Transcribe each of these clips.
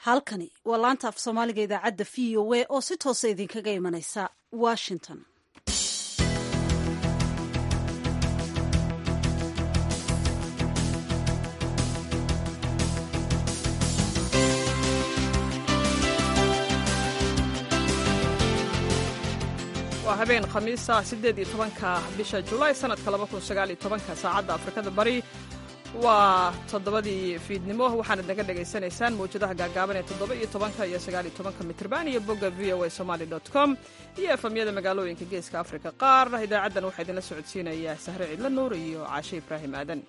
halkani waa laanta af soomaaliga idaacadda v o a oo si toosa idinkaga imanaysa washington waa habeen khamiisa siddeed iyo tobanka bisha julaay sanadka laba kun sagaal iyo tobanka saacadda afrikada bari waa toddobadii fiidnimo waxaanad naga dhagaysanaysaan mawjadaha gaagaaban ee toddoba iyo tobanka iyo sagaal iyo tobanka mitrban iyo bogga v o a somaali dot com iyo efamyada magaalooyinka geeska afrika qaar idaacaddan waxaa idinla socodsiinaya sahre cidlo nuur iyo caashe ibraahim aadan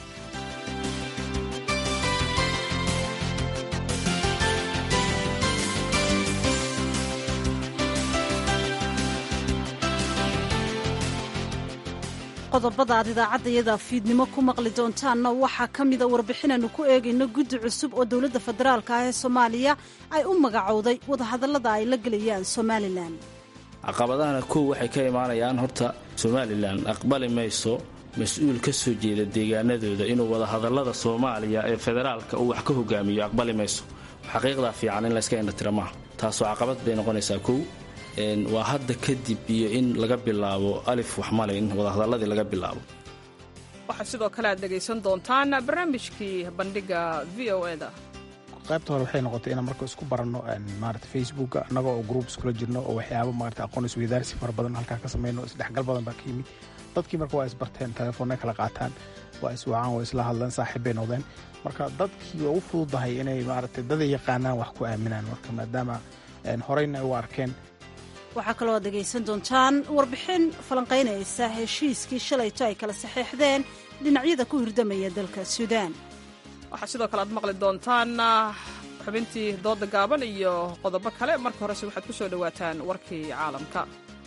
qodobada aad idaacaddayada fiidnimo ku maqli doontaanna waxaa ka mida warbixinaannu ku eegayno guddi cusub oo dowladda federaalka ah ee soomaaliya ay u magacowday wadahadallada ay la gelayaan somalilan caqabadahana kow waxay ka imaanayaan horta somalilan aqbali mayso mas-uul ka soo jeeda deegaanadooda inuu wadahadallada soomaaliya ee federaalka uu wax ka hogaamiyo aqbali mayso xaqiiqdaa fiican in layska indhatira maaha taasoo caqabad bay noqonaysaa kow waa hadda kadib iyo in laga bilaabo alif waxmale in wadahadalladii laga bilaabo waxaa sidoo kale aad dhegaysan doontaan barnaamijkii bandhiga v o e da qaybta hore waxay noqotay inaan marka isku baranno maarata facebooka annaga oo group iskula jirno oo waxyaaba maarata aqoon isweydaarsi fara badan halkaa ka samayno isdhexgal badan baa ka yimid dadkii marka waa isbarteen telefoonnay kala qaataan waa iswacaan waa isla hadleen saaxiib bay noqdeen marka dadkii waa u fududahay inay maarata daday yaqaanaan wax ku aaminaan marka maadaama horeyna ay u arkeen waxaa kaloo aad dhegaysan doontaan warbixin falanqaynaysa heshiiskii shalayto ay kala saxeexdeen dhinacyada ku hirdamaya dalka suudaan waxaa sidoo kale aad maqli doontaan xubintii dooda gaaban iyo qodobo kale marka horese waxaad ku soo dhowaataan warkii caalamka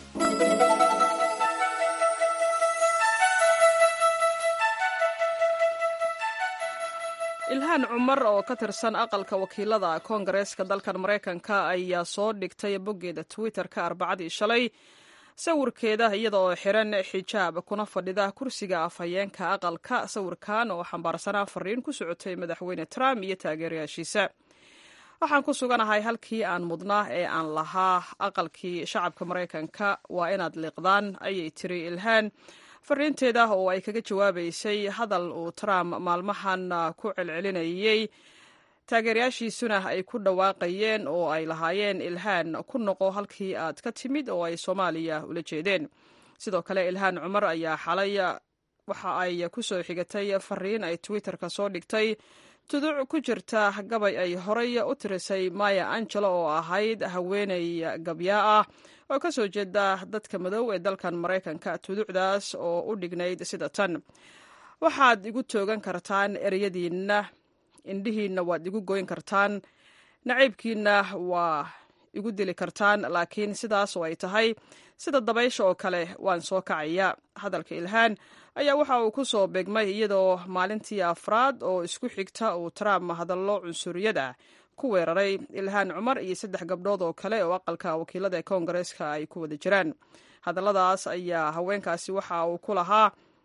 ilhaan cumar oo ka tirsan aqalka wakiilada koongareeska dalkan maraykanka ayaa soo dhigtay boggeeda twitter-ka arbacadii shalay sawirkeeda iyada oo xiran xijaab kuna fadhida kursiga afhayeenka aqalka sawirkan oo xambaarsanaa fariin ku socotay madaxweyne trump iyo taageerayaashiisa waxaan ku suganahay halkii aan mudnaa ee aan lahaa aqalkii shacabka maraykanka waa inaad liiqdaan ayay tiri ilhaan fariinteeda oo ay kaga jawaabaysay hadal uu trump maalmahan ku celcelinayey taageerayaashiisuna ay ku dhawaaqayeen oo ay lahaayeen ilhaan ku noqo halkii aad ka timid oo ay soomaaliya ula jeedeen sidoo kale ilhaan cumar ayaa xalay waxa ay ku soo xigatay fariin ay twitter-ka soo dhigtay tuduc ku jirta gabay ay horay u tirisay maya angelo oo ahayd haweeney gabyaa ah oo ka soo jeeda dadka madow ee dalkan maraykanka tuducdaas oo u dhignayd sida tan waxaad igu toogan kartaan ereyadiinna indhihiinna waad igu goyn kartaan naciybkiinna waa igu dili kartaan laakiin sidaas oo ay tahay sida dabaysha oo kale waan soo kacaya hadalka ilhaan ayaa waxa uu ku soo beegmay iyadoo maalintii afraad oo isku xigta uu trump hadallo cunsuriyad ah ku weeraray ilhaan cumar iyo saddex gabdhood oo kale oo aqalka wakiilada ee koongareeska ay ku wada jiraan hadalladaas ayaa haweenkaasi waxa uu ku lahaa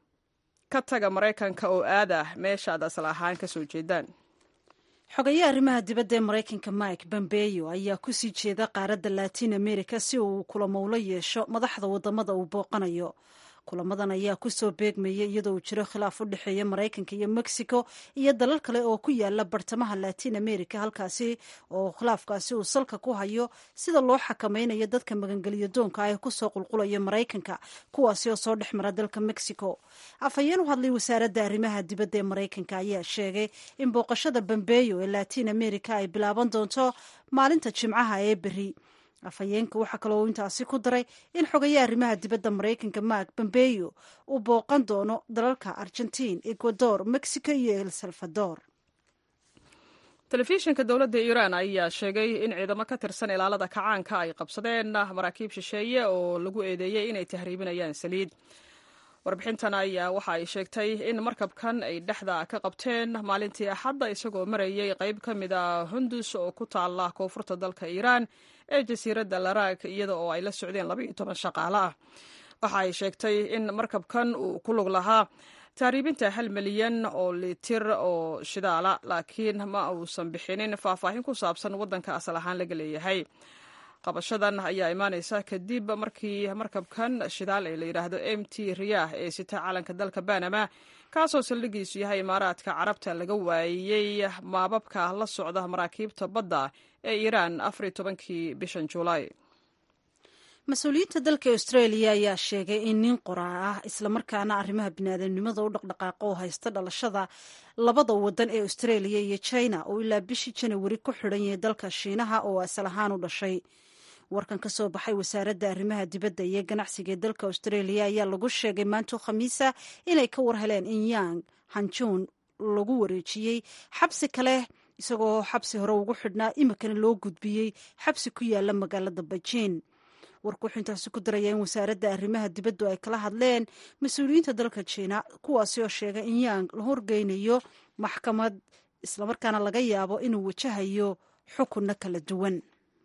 ka taga maraykanka oo aada meeshaad asal ahaan ka soo jeedaan xogayaha arrimaha dibadda ee maraykanka mike bombeyo ayaa ku sii jeeda qaaradda latin america si uu kulamowlo yeesho madaxda waddamada uu booqanayo kulamadan ayaa kusoo beegmaya iyadoo uu jiro khilaaf u dhexeeya maraykanka iyo mexico iyo dalal kale oo ku yaala bartamaha latin america halkaasi oo khilaafkaasi uu salka ku hayo sida loo xakamaynayo dadka magangeliyo doonka ah ee kusoo qulqulaya maraykanka kuwaasi oo soo dhex mara dalka mexico afhayeen u hadlay wasaaradda arrimaha dibadda ee maraykanka ayaa sheegay in booqashada bambeyo ee latin america ay bilaaban doonto maalinta jimcaha ee beri afhayeenka waxaa kaloo intaasi ku daray in xogayaha arrimaha dibadda maraykanka mark bombeyo uu booqan doono dalalka argentiin ecuador mexico iyo el salvador telefishinka dowladda iiraan ayaa sheegay in ciidamo ka tirsan ilaalada kacaanka ay qabsadeen maraakiib shisheeye oo lagu eedeeyey inay tahriibinayaan saliid warbixintan ayaa waxa ay sheegtay in markabkan ay dhexda ka qabteen maalintii axadda isagoo marayay qayb ka mid a hundus oo ku taala koonfurta dalka iiraan ee jasiiradda laraag iyada oo ay la socdeen laba iyo toban shaqaale ah waxa ay sheegtay in markabkan uu ku lug lahaa tahriibinta hal milyan oo litir oo shidaala laakiin ma uusan bixinin faahfaahin ku saabsan waddanka asal ahaan laga leeyahay qabashadan ayaa imaaneysa kadib markii markabkan shidaal ee la yidhaahdo m t riyah ee sita calanka dalka banama kaasoo saldhigiisu yahay imaaraadka carabta laga waayey maababka la socda maraakiibta badda ee iiraan afar iyo tobankii bishan juulaay mas-uuliyiinta dalka australia ayaa sheegay in nin qoraa ah islamarkaana arrimaha biniaadamnimada u dhaqdhaqaaqa oo haysta dhalashada labada wadan ee australia iyo china oo ilaa bishii janawari ku xidhan yahay dalka shiinaha oo asal ahaan u dhashay warkan ka soo baxay wasaaradda arrimaha dibadda iyo ganacsiga ee dalka australia ayaa lagu sheegay maanto khamiisa inay ka war heleen in yang hanjun lagu wareejiyey xabsi kale isagoo xabsi hore ugu xidhnaa imikana loo gudbiyey xabsi ku yaala magaalada beijing warku wuxuu intaasi ku daraya in wasaaradda arrimaha dibaddu ay kala hadleen mas-uuliyiinta dalka jiina kuwaasi oo sheegay in yang la horgeynayo maxkamad islamarkaana laga yaabo inuu wajahayo xukunno kala duwan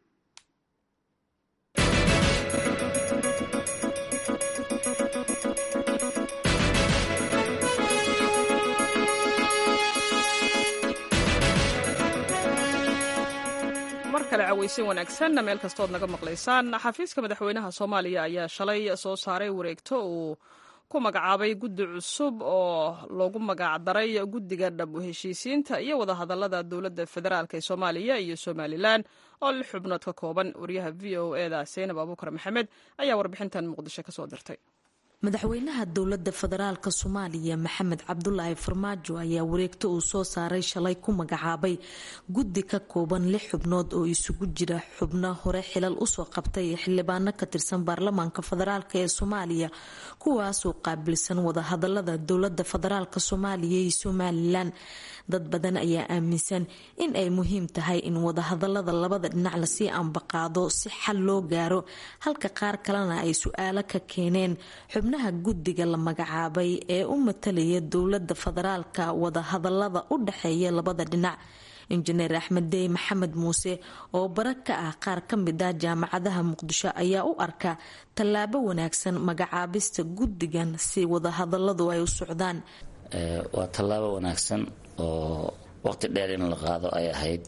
mar kale cawaysin wanaagsan meel kastood naga maqlaysaan xafiiska madaxweynaha soomaaliya ayaa shalay soo saaray wareegto uu ku magacaabay guddi cusub oo loogu magacdaray guddiga dhab u heshiisiinta iyo wadahadalada dowladda federaalk ee soomaaliya iyo somalilan oo lix xubnood ka kooban wariyaha v o eda seynab abuukar maxamed ayaa warbixintan muqdisho kasoo dirtay madaxweynaha dowladda federaalka soomaaliya maxamed cabdulaahi farmaajo ayaa wareegto uu soo saaray shalay ku magacaabay guddi ka kooban lix xubnood oo isugu jira xubno hore xilal usoo qabtay xildhibaano ka tirsan baarlamaanka federaalk ee soomaaliya kuwaasoo qaabilsan wadahadalada dowlada federaalk soomaaliya iyo somalilan dad badan ayaa aaminsan in ay muhiim tahay in wadahadalada labada dhinac lasii ambaqaado si xal loo gaaro halka qaar kalena ay su-aalo ka keeneen xubnaha guddiga la magacaabay ee u matalaya dowlada federaalka wadahadalada u dhexeeya labada dhinac injineer axmed dey maxamed muuse oo bara ka ah qaar ka mid ah jaamacadaha muqdisho ayaa u arka tallaabo wanaagsan magacaabista guddigan si wadahadaladu ay u socdaan waa tallaabo wanaagsan oo waqti dheer in la qaado ay ahayd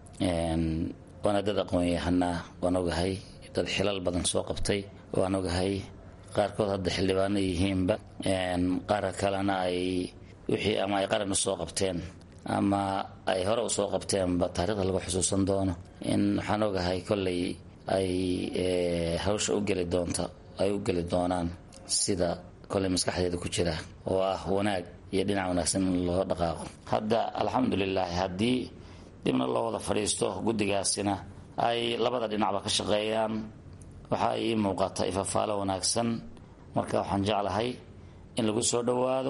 waana dad aqoon-yahanaa waan ogahay dad xilal badan soo qabtay waan ogahay qaarkood hadda xildhibaano yihiinba qaar kalena ay wixii ama ay qaran usoo qabteen ama ay hore usoo qabteenba taarikhda lagu xusuusan doono in waxaan ogahay kolley ay hawsha u geli doonta ay u geli doonaan sida kolley maskaxdeeda ku jira oo ah wanaag iyo dhinac wanaagsan in loo dhaqaaqo hadda alxamdulilaahi haddii dibna loo wada fadhiisto guddigaasina ay labada dhinacba ka shaqeeyaan waxaa ii muuqata ifafaalo wanaagsan marka waxaan jeclahay in lagu soo dhowaado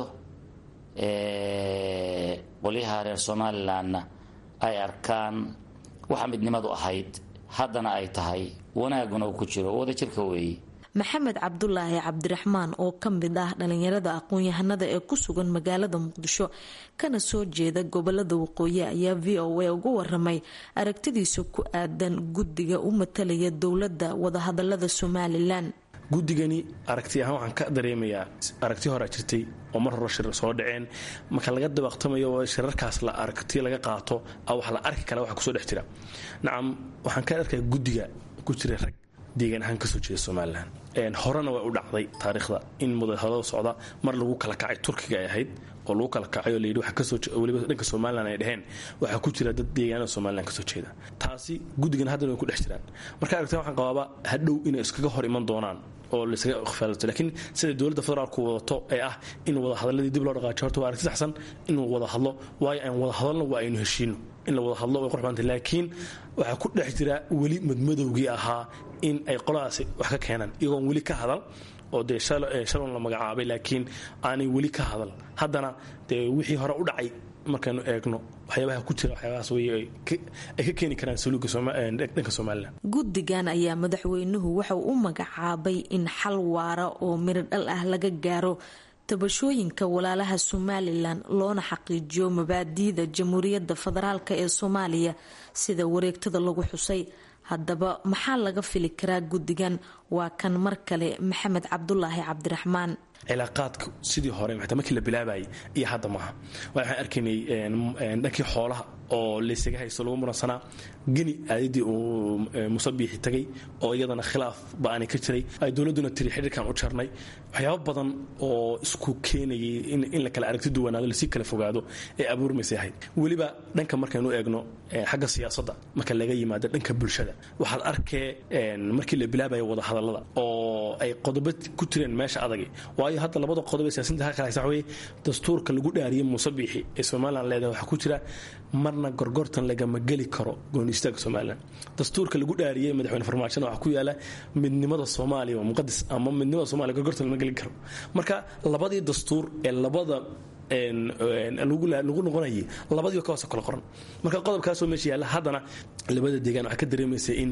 qolyaha reer somalilanna ay arkaan waxa midnimadu ahayd haddana ay tahay wanaaguna uu ku jiro wadajirka weeye maxamed cabdulaahi cabdiraxmaan oo ka mid ah dhalinyarada aqoon-yahanada ee ku sugan magaalada muqdisho kana soo jeeda gobolada waqooyi ayaa v o a uga waramay aragtidiisa ku aadan guddiga u matalaya dowladda wadahadalada somalilan guddigani aragti ahaan waxaan ka dareemayaa aragti horaa jirtay oo mar hore shir soo dhaceen marka laga dabaqtamayo oo shirarkaas la aragti laga qaato wax la arki kara waxa kusoo dhex jira nacam waxaan ka arkaya guddiga ku jira rag deegaan ahaan kasoo jeeda somalilan horena way u dhacday taariikhda in mudahadada socda mar lagu kala kacay turkiga ay ahayd oo lagu kala kacay oo layidhi waxa kasoo weliba dhanka somalilan ay dheheen waxaa ku jira dad deegaanada somalilan kasoo jeeda taasi guddigan haddana way ku dhex jiraan marka aragtaan waxaan qabaaba hadhow inay iskaga hor iman doonaan oo laysaga ikhfaalato laakiin sida dowladda federaalku wadato ee ah in wadahadaladii dib loo dhaqaajo horta waa aragti saxsan inuu wada hadlo waayo aan wada hadalno waa aynu heshiino in la wada hadlo way qurxbanta laakiin waxaa ku dhex jira weli madmadowgii ahaa in ay qoladaasi wax ka keenaan iyagoon weli ka hadal oo dee shalon la magacaabay laakiin aanay weli ka hadal haddana dee wixii hore u dhacay markaynu eegno waxyaabaha ku jira waxyaabahaas wey ay ka keeni karaan saluuga dhanka somalilan guddigan ayaa madaxweynuhu waxauu u magacaabay in xal waara oo miro dhal ah laga gaaro tabashooyinka walaalaha somalilan loona xaqiijiyo mabaadiida jamhuuriyadda federaalk ee soomaaliya sida wareegtada lagu xusay haddaba maxaa laga fili karaa guddigan waa kan mar kale maxamed cabdulaahi cabdiraxmaan cilaaqaadka sidii hore xataa markii la bilaabayay iyo hadda maaha waxaan arkaynay dhankii xoolaha oo laysaga haysto lagu muransanaa geni aadadii uu musabiixi tagay oo iyadana khilaaf ba-ani ka jiray ay dowladduna tiri xidhiirkan u jarnay waxyaabo badan oo isku keenayay in la kala aragti duwanaado lasii kala fogaado ee abuurmaysay ahayd weliba dhanka markaynu eegno xagga siyaasadda marka laga yimaado dhanka bulshada waxaad arkee markii la bilaabaya wadahadallada oo ay qodobo ku jireen meesha adagi waayo hadda labada qodob ee siyaasinta ka kala haysa waxa weye dastuurka lagu dhaariyey musabiixi ee somalilan leedahay waxaa ku jira marna gorgortan lagama geli karo gooni istaaga somalilan dastuurka lagu dhaariyey madaxweyne farmaajona waxaa ku yaala midnimada soomaaliya waa muqadas ama midnimada somalia gorgortan lama geli karo marka labadii dastuur ee labada lagu noqonayay labadii ka hoose kala qoran marka qodobkaasoo meesha yaalla haddana labada deegaan waxaa ka dareemaysa in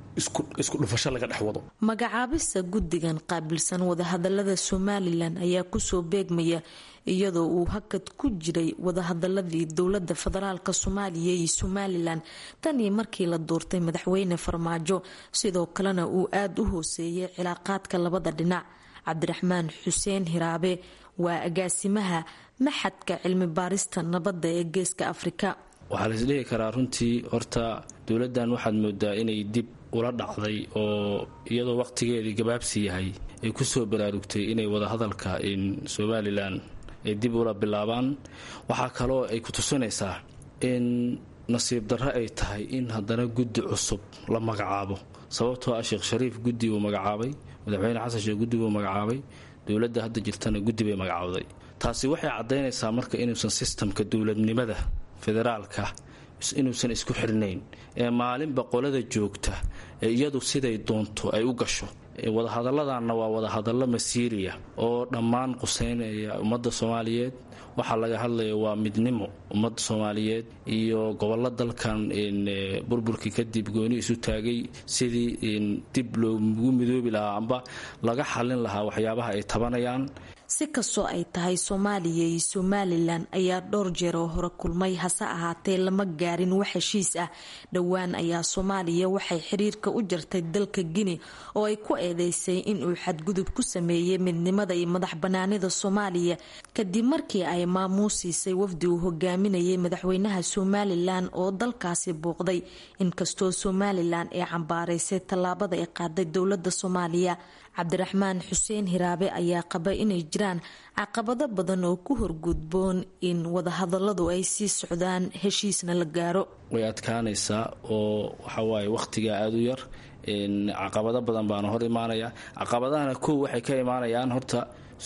isku dhufasho laga dhex wado magacaabista guddigan qaabilsan wadahadalada somalilan ayaa kusoo beegmaya iyadoo uu hakad ku jiray wadahadaladii dowlada federaalk soomaaliya iyo somalilan tan iyo markii la doortay madaxweyne farmaajo sidoo kalena uu aada u hooseeyay cilaaqaadka labada dhinac cabdiraxmaan xuseen hiraabe waa agaasimaha maxadka cilmi baarista nabadda ee geeska afrika waxaa laisdhihi karaa runtii horta dowladdan waxaad moodaa inay dib ula dhacday oo iyadoo waqtigeedii gabaabsi yahay ay kusoo baraarugtay inay wadahadalka somalilan ay dib ula bilaabaan waxaa kaloo ay ku tusinaysaa in nasiib darro ay tahay in haddana guddi cusub la magacaabo sababtoo ah sheekh shariif guddi uu magacaabay madaxweyne xasan sheekh guddi buu magacaabay dowladda hadda jirtana guddi bay magacaawday taasi waxay caddaynaysaa marka inuusan sistamka dowladnimada federaalka inuusan isku xirnayn ee maalinba qolada joogta ee iyadu siday doonto ay u gasho wadahadalladanna waa wadahadallo masiiriya oo dhammaan quseynaya ummadda soomaaliyeed waxaa laga hadlaya waa midnimo ummadda soomaaliyeed iyo gobollo dalkan burburkii kadib gooni isu taagay sidii dib loogu midoobi lahaa amba laga xallin lahaa waxyaabaha ay tabanayaan si kastoo ay tahay soomaaliya iyo somalilan ayaa dhowr jeer oo hore kulmay hase ahaatee lama gaarin wax heshiis ah dhowaan ayaa soomaaliya waxay xiriirka u jartay dalka gini oo ay ku eedeysay inuu xadgudub ku sameeyey midnimada iyo madax banaanida soomaaliya kadib markii ay maamuusiisay wafdi uu hogaaminayay madaxweynaha somalilan oo dalkaasi booqday inkastoo somalilan ay cambaaraysay tallaabada ay qaaday dowlada soomaaliya cabdiraxmaan xuseen hiraabe ayaa qaba inay jiraan caqabado badan oo ku horgudboon in wadahadaladu ay sii socdaan heshiisna la gaaro way adkaanaysaa oo waxawaaye wakhtigaa aada u yar caqabado badan baana hor imaanaya caqabadahana kow waxay ka imaanayaan horta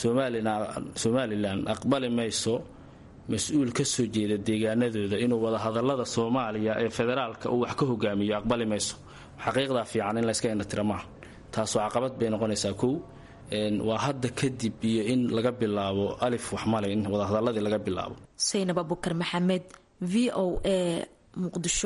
somalilan aqbali mayso mas-uul ka soo jeeda deegaanadooda inuu wadahadalada soomaaliya ee federaalka uu wax ka hogaamiyo aqbali mayso xaqiiqdaa fiican in layska indhatira maaha taasoo caqabad bay noqonaysaa kow waa hadda kadib iyo in laga bilaabo alif waxmale in wadahadaladii laga bilaabo saynab abukar maxamed v o a muqdisho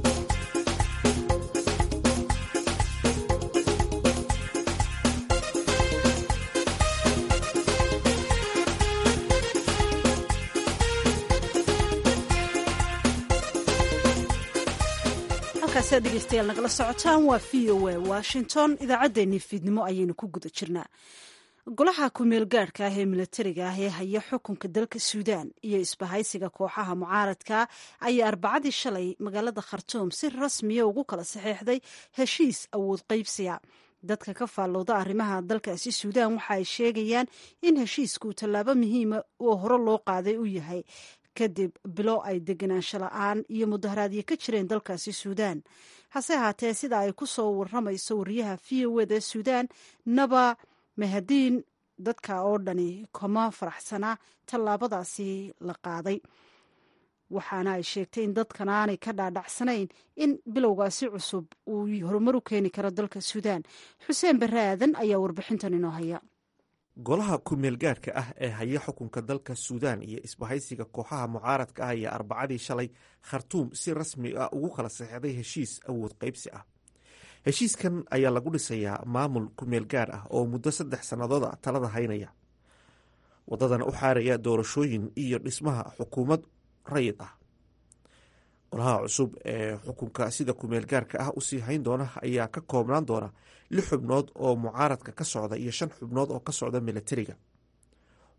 halkaasiaad dhegeystayaal nagala socotaan waa v o a washington idaacaddeenii fiidnimo ayaynu ku guda jirnaa golaha ku-meel gaadhka ah ee milatariga ah ee haya xukunka dalka suudaan iyo isbahaysiga kooxaha mucaaradka ayaa arbacadii shalay magaalada khartuum si rasmiya ugu kala saxeexday heshiis awood qaybsiga dadka ka faallowda arrimaha dalkaasi suudaan waxa ay sheegayaan in heshiisku tallaabo muhiima oo hore loo qaaday u yahay kadib bilo ay deganaansho la-aan iyo mudaharaadyo ka jireen dalkaasi suudaan hase ahaatee sida ay ku soo waramayso wariyaha v o eda suudaan naba mahadiin dadka oo dhani kama faraxsana tallaabadaasi la qaaday waxaana ay sheegtay in dadkan aanay ka dhaadhacsanayn in bilowgaasi cusub uu horumar u keeni karo dalka suudaan xuseen barre aadan ayaa warbixintan inoo haya golaha ku-meel gaadhka ah ee haya xukunka dalka suudaan iyo isbahaysiga kooxaha mucaaradka ah ayaa arbacadii shalay khartuum si rasmi ah ugu kala saxeixday heshiis awood qaybsi ah heshiiskan ayaa lagu dhisayaa maamul ku-meel gaadh ah oo muddo saddex sannadood a talada haynaya wadadana u xaaraya doorashooyin iyo dhismaha xukuumad rayid ah golaha cusub ee xukunka sida ku-meel gaarka ah usii hayn doona ayaa ka koobnaan doona lix xubnood oo mucaaradka ka socda iyo shan xubnood oo ka socda milatariga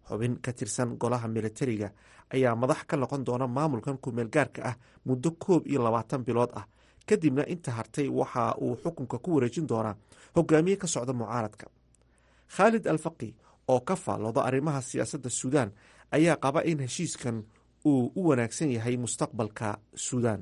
xubin ka tirsan golaha militariga ayaa madax ka noqon doona maamulkan kumeel gaarka ah muddo koob iyo labaatan bilood ah kadibna inta hartay waxa uu xukunka ku wareejin doonaa hogaamiye ka socda mucaaradka khaalid alfaqi oo ka faallooda arrimaha siyaasadda suudaan ayaa qaba in heshiiskan uu u wanaagsan yahay mustaqbalka suudaan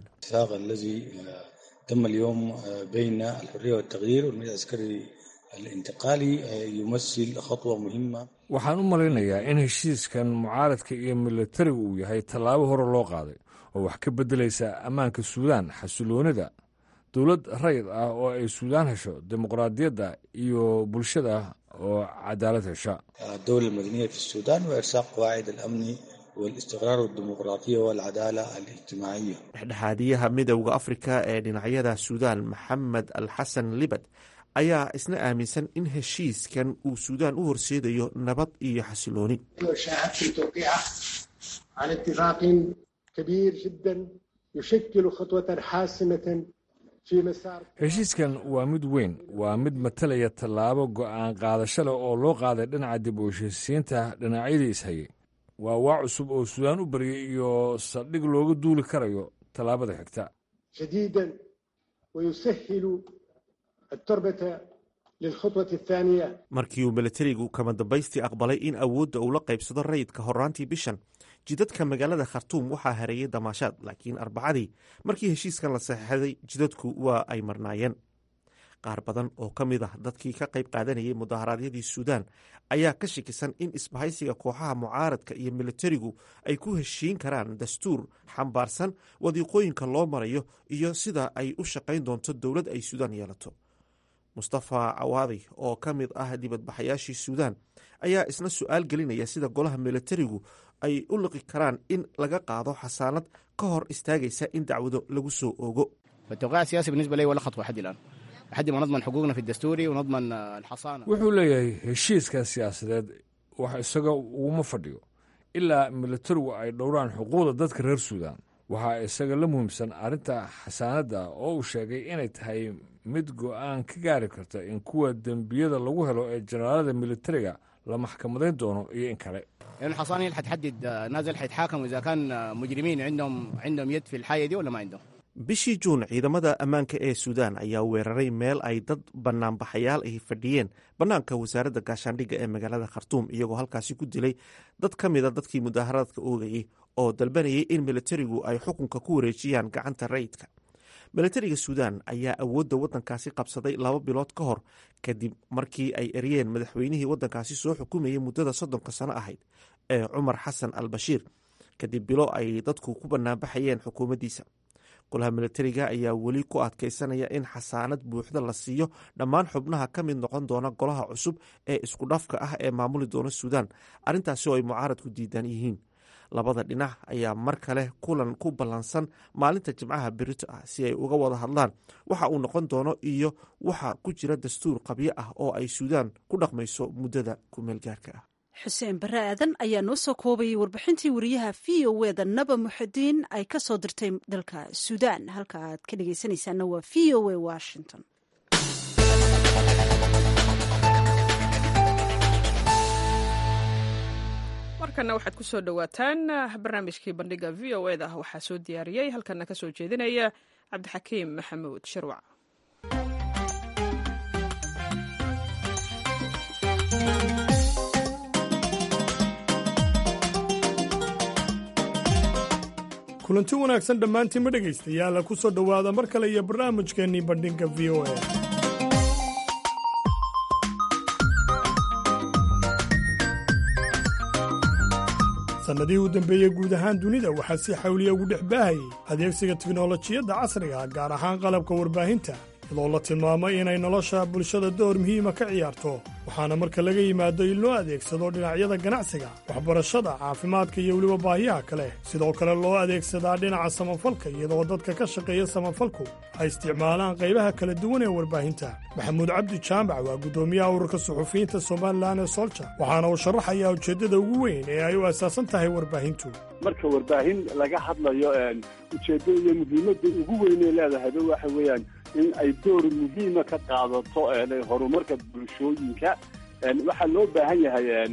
تم اليوم بين الحرية والتغيير والمجلس العسكري الانتقالي يمثل خطوة مهمة waxaan u malaynayaa in heshiiskan mucaaradka iyo militarigu uu yahay tallaabo hore loo qaaday oo wax ka beddelaysa ammaanka suudaan xasiloonida dowlad rayid ah oo ay suudaan hesho dimuqraadiyadda iyo bulshada oo cadaalad hesha الدولة المدنية في السودان وإرساق قواعد الأمن والاستقرار والديمقراطية والعدالة الاجتماعية dhexdhexaadiyaha midowda afrika ee dhinacyada suudaan maxamed al xasan libad ayaa isna aaminsan in heshiiskan uu suudaan u horseedayo nabad iyo xasilooni شاهدت التوقيع على اتفاق كبير جدا يشكل خطوة حاسمة في مسار heshiiskan waa mid weyn waa mid matalaya tallaabo go'aan qaadasho leh oo loo qaaday dhinaca dib u heshiisiinta dhinacyadii ishayay waa waa cusub oo suudaan u baryay iyo saldhig looga duuli karayo tallaabada xigta جديدا ويسهل التربة للخطوة الثانية markii uu militarigu kama dambaystii aqbalay in awoodda uu la qaybsado rayidka horaantii bishan jidadka magaalada khartuum waxaa hareeyay damaashaad laakiin arbacadii markii heshiiskan la saxeixday jidadku waa ay marnaayeen qaar badan oo ka mid ah dadkii ka qayb qaadanayay mudaharaadyadii suudaan ayaa ka shakisan in isbahaysiga kooxaha mucaaradka iyo militarigu ay ku heshiin karaan dastuur xambaarsan wadiiqooyinka loo marayo iyo sida ay u shaqayn doonto dowlad ay suudaan yeelato mustafa cawaadi oo ka mid ah dibadbaxayaashii suudaan ayaa isna su-aal gelinaya sida golaha militarigu ay u liqi karaan in laga qaado xasaanad ka hor istaagaysa in dacwado lagu soo ogo فالتوقيع السياسي بالنسبة لي ولا خطوة لحد الآن لحد ما نضمن حقوقنا في الدستوري ونضمن الحصانة wuxuu leeyahay heshiiskan siyaasadeed wax isaga uguma fadhiyo ilaa militarigu ay dhowraan xuquuqda dadka reer suudaan waxaa isaga la muhiimsan arrinta xasaanadda oo uu sheegay inay tahay mid go'aan ka gaari karta in kuwa dembiyada lagu helo ee jenaraalada militariga la maxkamadayn doono iyo in kale لأن الحصانة هي اللي حتحدد نازل حيتحاكم إذا كان مجرمين عندهم عندهم يد في الحاجة دي ولا ما عندهم bishii juun ciidamada ammaanka ee suudaan ayaa weeraray meel ay dad banaanbaxayaal ahi fadhiyeen bannaanka wasaaradda gaashaandhigga ee magaalada khartuum iyagoo halkaasi ku dilay dad ka mida dadkii mudaaharadka oogayey oo dalbanayay in militarigu ay xukunka ku wareejiyaan gacanta rayidka militariga suudaan ayaa awoodda waddankaasi qabsaday laba bilood ka hor kadib markii ay eryeen madaxweynihii waddankaasi soo xukumayay muddada soddonka sano ahayd ee cumar xasan al bashiir kadib bilo ay dadku ku banaanbaxayeen xukuumaddiisa golaha militariga ayaa weli ku adkaysanaya in xasaanad buuxda la siiyo dhammaan xubnaha ka mid noqon doona golaha cusub ee isku dhafka ah ee maamuli doona suudaan arrintaasi oo ay mucaaradku diidan yihiin labada dhinac ayaa mar kale kulan ku ballansan maalinta jimcaha berito ah si ay uga wada hadlaan waxa uu noqon doono iyo waxa ku jira dastuur qabyo ah oo ay suudaan ku dhaqmayso muddada kumeelgaarka ah xuseen bare aadan ayaa noo soo koobayay warbixintii wariyaha v o eda naba muxudiin ay ka soo dirtay dalka suudaan halka aad ka dhegeysanaysaana waa v o a washington markana waxaad ku soo dhowaataan barnaamijkii bandhiga v o eda waxaa soo diyaariyey halkana ka soo jeedinaya cabdixakiim maxamuud shirwac kulanti wanaagsan dhammaantiinma dhegaystayaala ku soo dhowaada mar kale iyo barnaamijkeennii bandhinka v o a sannadihii u dambeeyey guud ahaan dunida waxaa si xawliya ugu dhex baahayay adeegsiga tiknolojiyadda casriga gaar ahaan qalabka warbaahinta iyadoo la tilmaamay inay nolosha bulshada door muhiima ka ciyaarto waxaana marka laga yimaado in loo adeegsado dhinacyada ganacsiga waxbarashada caafimaadka iyo weliba baahiyaha kale sidoo kale loo adeegsadaa dhinaca samafalka iyadoo dadka ka shaqeeya samafalku ay isticmaalaan qaybaha kala duwan ee warbaahinta maxamuud cabdi jaamac waa guddoomiyaha ururka suxufiyiinta somalilan ee solja waxaana uu sharaxayaa ujeeddada ugu weyn ee ay u asaasan tahay warbaahintu marka warbaahin laga hadlayo ujeeddo iyo muhiimadda ugu weynay leedahayba waxa weeyaan in ay door muhiima ka qaadato horumarka bulshooyinka waxaa loo baahan yahay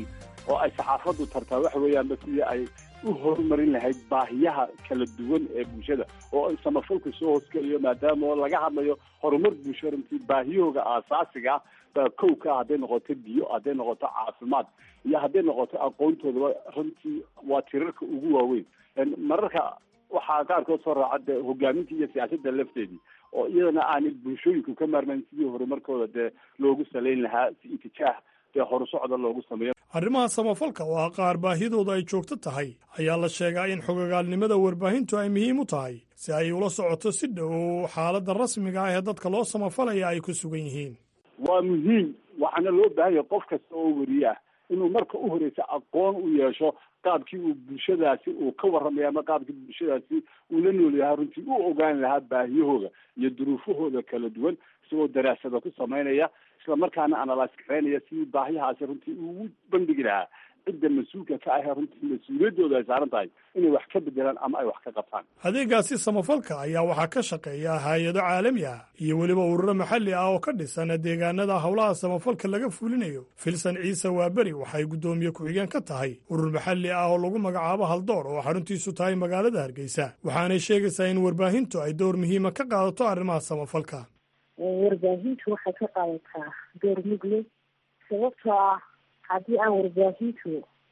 oo ay saxaafaddu tartaa waxa weeyaanba sidii ay u horumarin lahayd baahiyaha kala duwan ee bulshada oo samafalku soo hoosgeliyo maadaama oo laga hadlayo horumar bulsho runtii baahiyahooga aasaasiga ah baa kow ka ah hadday noqoto biyo hadday noqoto caafimaad iyo hadday noqoto aqoontoodaba runtii waa tirarka ugu waaweyn mararka waxaa qaarkood soo raaca dee hogaaminta iyo siyaasadda lafteedii oo iyadana aanay bulshooyinku ka maarmayn sidii horumarkooda dee loogu salayn lahaa si itijaah dee horusocda loogu sameeyo arrimaha samafalka oo ah qaar baahidooda ay joogto tahay ayaa la sheegaa in xogogaalnimada warbaahintu ay muhiim u tahay si ay ula socoto si dhow xaaladda rasmiga ah ee dadka loo samafalaya ay ku sugan yihiin waa muhiim waxaana loo baahan yahay qof kasta oo weriye ah inuu marka u horeysa aqoon u yeesho qaabkii uu bulshadaasi uu ka warramaya ama qaabkii bulshadaasi uu la nool yahaa runtii u ogaan lahaa baahiyahooda iyo duruufahooda kala duwan isagoo daraasada ku samaynaya isla markaana analyse garaynaya sidii baahiyahaasi runtii ugu bandhigi lahaa cidda mas-uulka ka ahee runtii mas-uuliyaddooda ay saaran tahay inay wax ka bedelaan ama ay wax ka qabtaan adeegaasi samafalka ayaa waxaa ka shaqeeya hay-ado caalami ah iyo weliba ururo maxalli ah oo ka dhisan deegaanada howlaha samafalka laga fulinayo filsan ciise waaberi waxay guddoomiye ku-xigeen ka tahay urur maxalli ah oo lagu magacaabo haldoor oo xaruntiisu tahay magaalada hargeysa waxaanay sheegaysaa in warbaahintu ay door muhiima ka qaadato arrimaha samafalka warbaahintu waxay ka qaadataa door mugle sababtoo ah haddii aan warbaahintu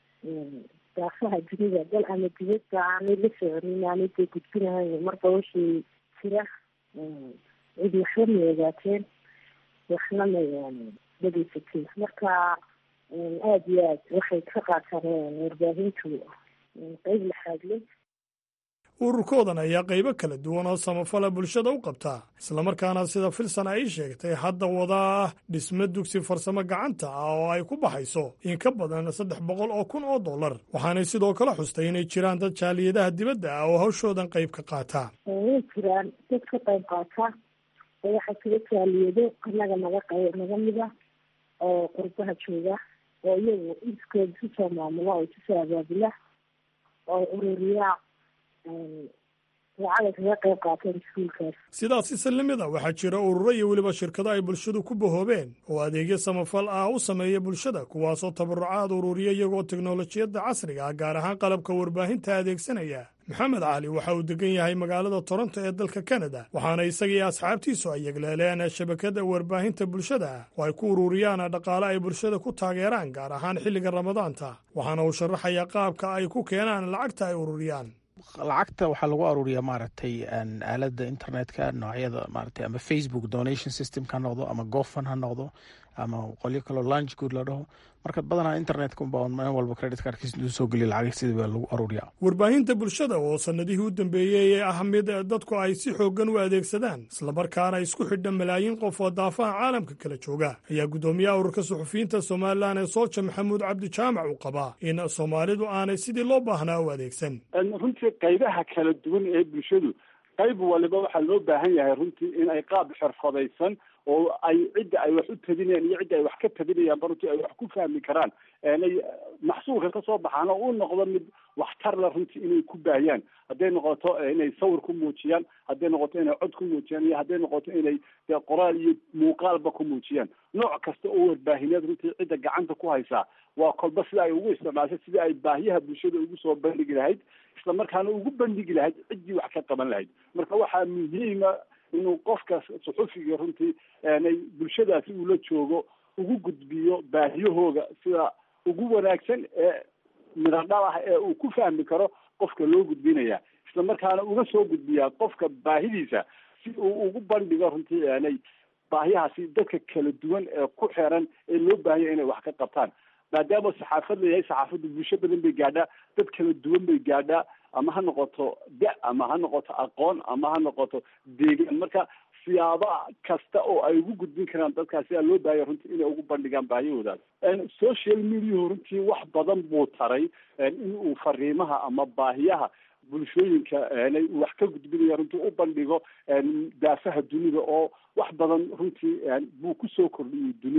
daafaha dunida dal ama dibadba aanay la soconin aanay dee gudbinahayn marba wixii jira cid waxba may ogaateen waxna may dhegeysateen marka aada iyo aad waxay ka qaataan warbaahintu qeyb laxaad leh ururkoodan ayaa qaybo kala duwan oo samafala bulshada u qabtaa islamarkaana sida filsan ay sheegtay hadda wadaa dhisme dugsi farsamo gacanta ah oo ay ku baxayso in ka badan saddex boqol oo kun oo dollar waxaanay sidoo kale xustay inay jiraan dad jaaliyadaha dibadda ah oo hawshoodan qayb ka qaata way jiraan dad ka qayb qaata oo waxaa jira jaaliyado annaga naga qay naga mida oo qurbaha jooga oo iyagu iskooda isu soo maamula oo isu soo abaabula oo ururiyaa sidaas islalimida waxaa jira ururo iyo weliba shirkado ay bulshadu ku bahoobeen oo adeegyo samafal ah u sameeya bulshada kuwaasoo tabarucaad ururiya iyagoo teknolojiyadda casriga ah gaar ahaan qalabka warbaahinta adeegsanaya maxamed cali waxa uu degan yahay magaalada toronto ee dalka kanada waxaana isagii asxaabtiisu ay yegleeleen shabakada warbaahinta bulshada ah oo ay ku ururiyaan dhaqaale ay bulshada ku taageeraan gaar ahaan xilliga ramadaanta waxaana uu sharaxayaa qaabka ay ku keenaan lacagta ay ururiyaan lacagta waxaa lagu aruuriyaa maaragtay aalada internetka noocyada maaragtay ama facebook donation systemka ha noqdo ama gofan ha noqdo ama qolyo kaloo lunch good la dhaho marka badanaa internetka unba meel walba credit cardkiis intuu soo geliya lacag sidii baa lagu aruuriyaa warbaahinta bulshada oo sanadihii u dambeeyey ee ah mid dadku ay si xooggan u adeegsadaan islamarkaana isku xidha malaayiin qof oo daafaha caalamka kala jooga ayaa guddoomiyaha ururka suxufiyiinta somalilan ee soolja maxamuud cabdi jaamac uu qabaa in soomaalidu aanay sidii loo baahnaa u adeegsan runtii qaybaha kala duwan ee bulshadu qayb waliba waxaa loo baahan yahay runtii in ay qaab xirfadaysan oo ay cidda ay wax u tabinayaan iyo cidda ay wax ka tabinayaanba runtii ay wax ku fahmi karaan inay maxsuulka ka soo baxaan oo u noqdo mid waxtar la runtii inay ku baahiyaan hadday noqoto inay sawir ku muujiyaan hadday noqoto inay cod ku muujiyaan iyo hadday noqoto inay dee qoraal iyo muuqaalba ku muujiyaan nooc kasta oo warbaahineed runtii cidda gacanta ku haysaa waa kolba sida ay ugu isticmaashay sida ay baahiyaha bulshada ugu soo bandhigi lahayd isla markaana ugu bandhigi lahayd ciddii wax ka qaban lahayd marka waxaa muhiima inuu qofka suxufiga runtii nay bulshadaasi uu la joogo ugu gudbiyo baahiyahooga sida ugu wanaagsan ee midadhal ah ee uu ku fahmi karo qofka loo gudbinaya isla markaana uga soo gudbiyaa qofka baahidiisa si uu ugu bandhigo runtii nay baahiyahaasi dadka kala duwan ee ku xeeran ee loo baahanya inay wax ka qabtaan maadaama saxaafad layahay saxaafaddu bulsho badan bay gaadhaa dad kala duwan bay gaadhaa ama ha noqoto da ama ha noqoto aqoon ama ha noqoto deegaan marka siyaaba kasta oo ay ugu gudbin karaan dadkaas sidaa loo baahaya runtii inay ugu bandhigaan baahiyahoodaas social mediahu runtii wax badan buu taray in uu fariimaha ama baahiyaha bulshooyinka uu wax ka gudbinaya runtii u bandhigo daafaha dunida oo wax badan runtii buu kusoo kordhiyey dunida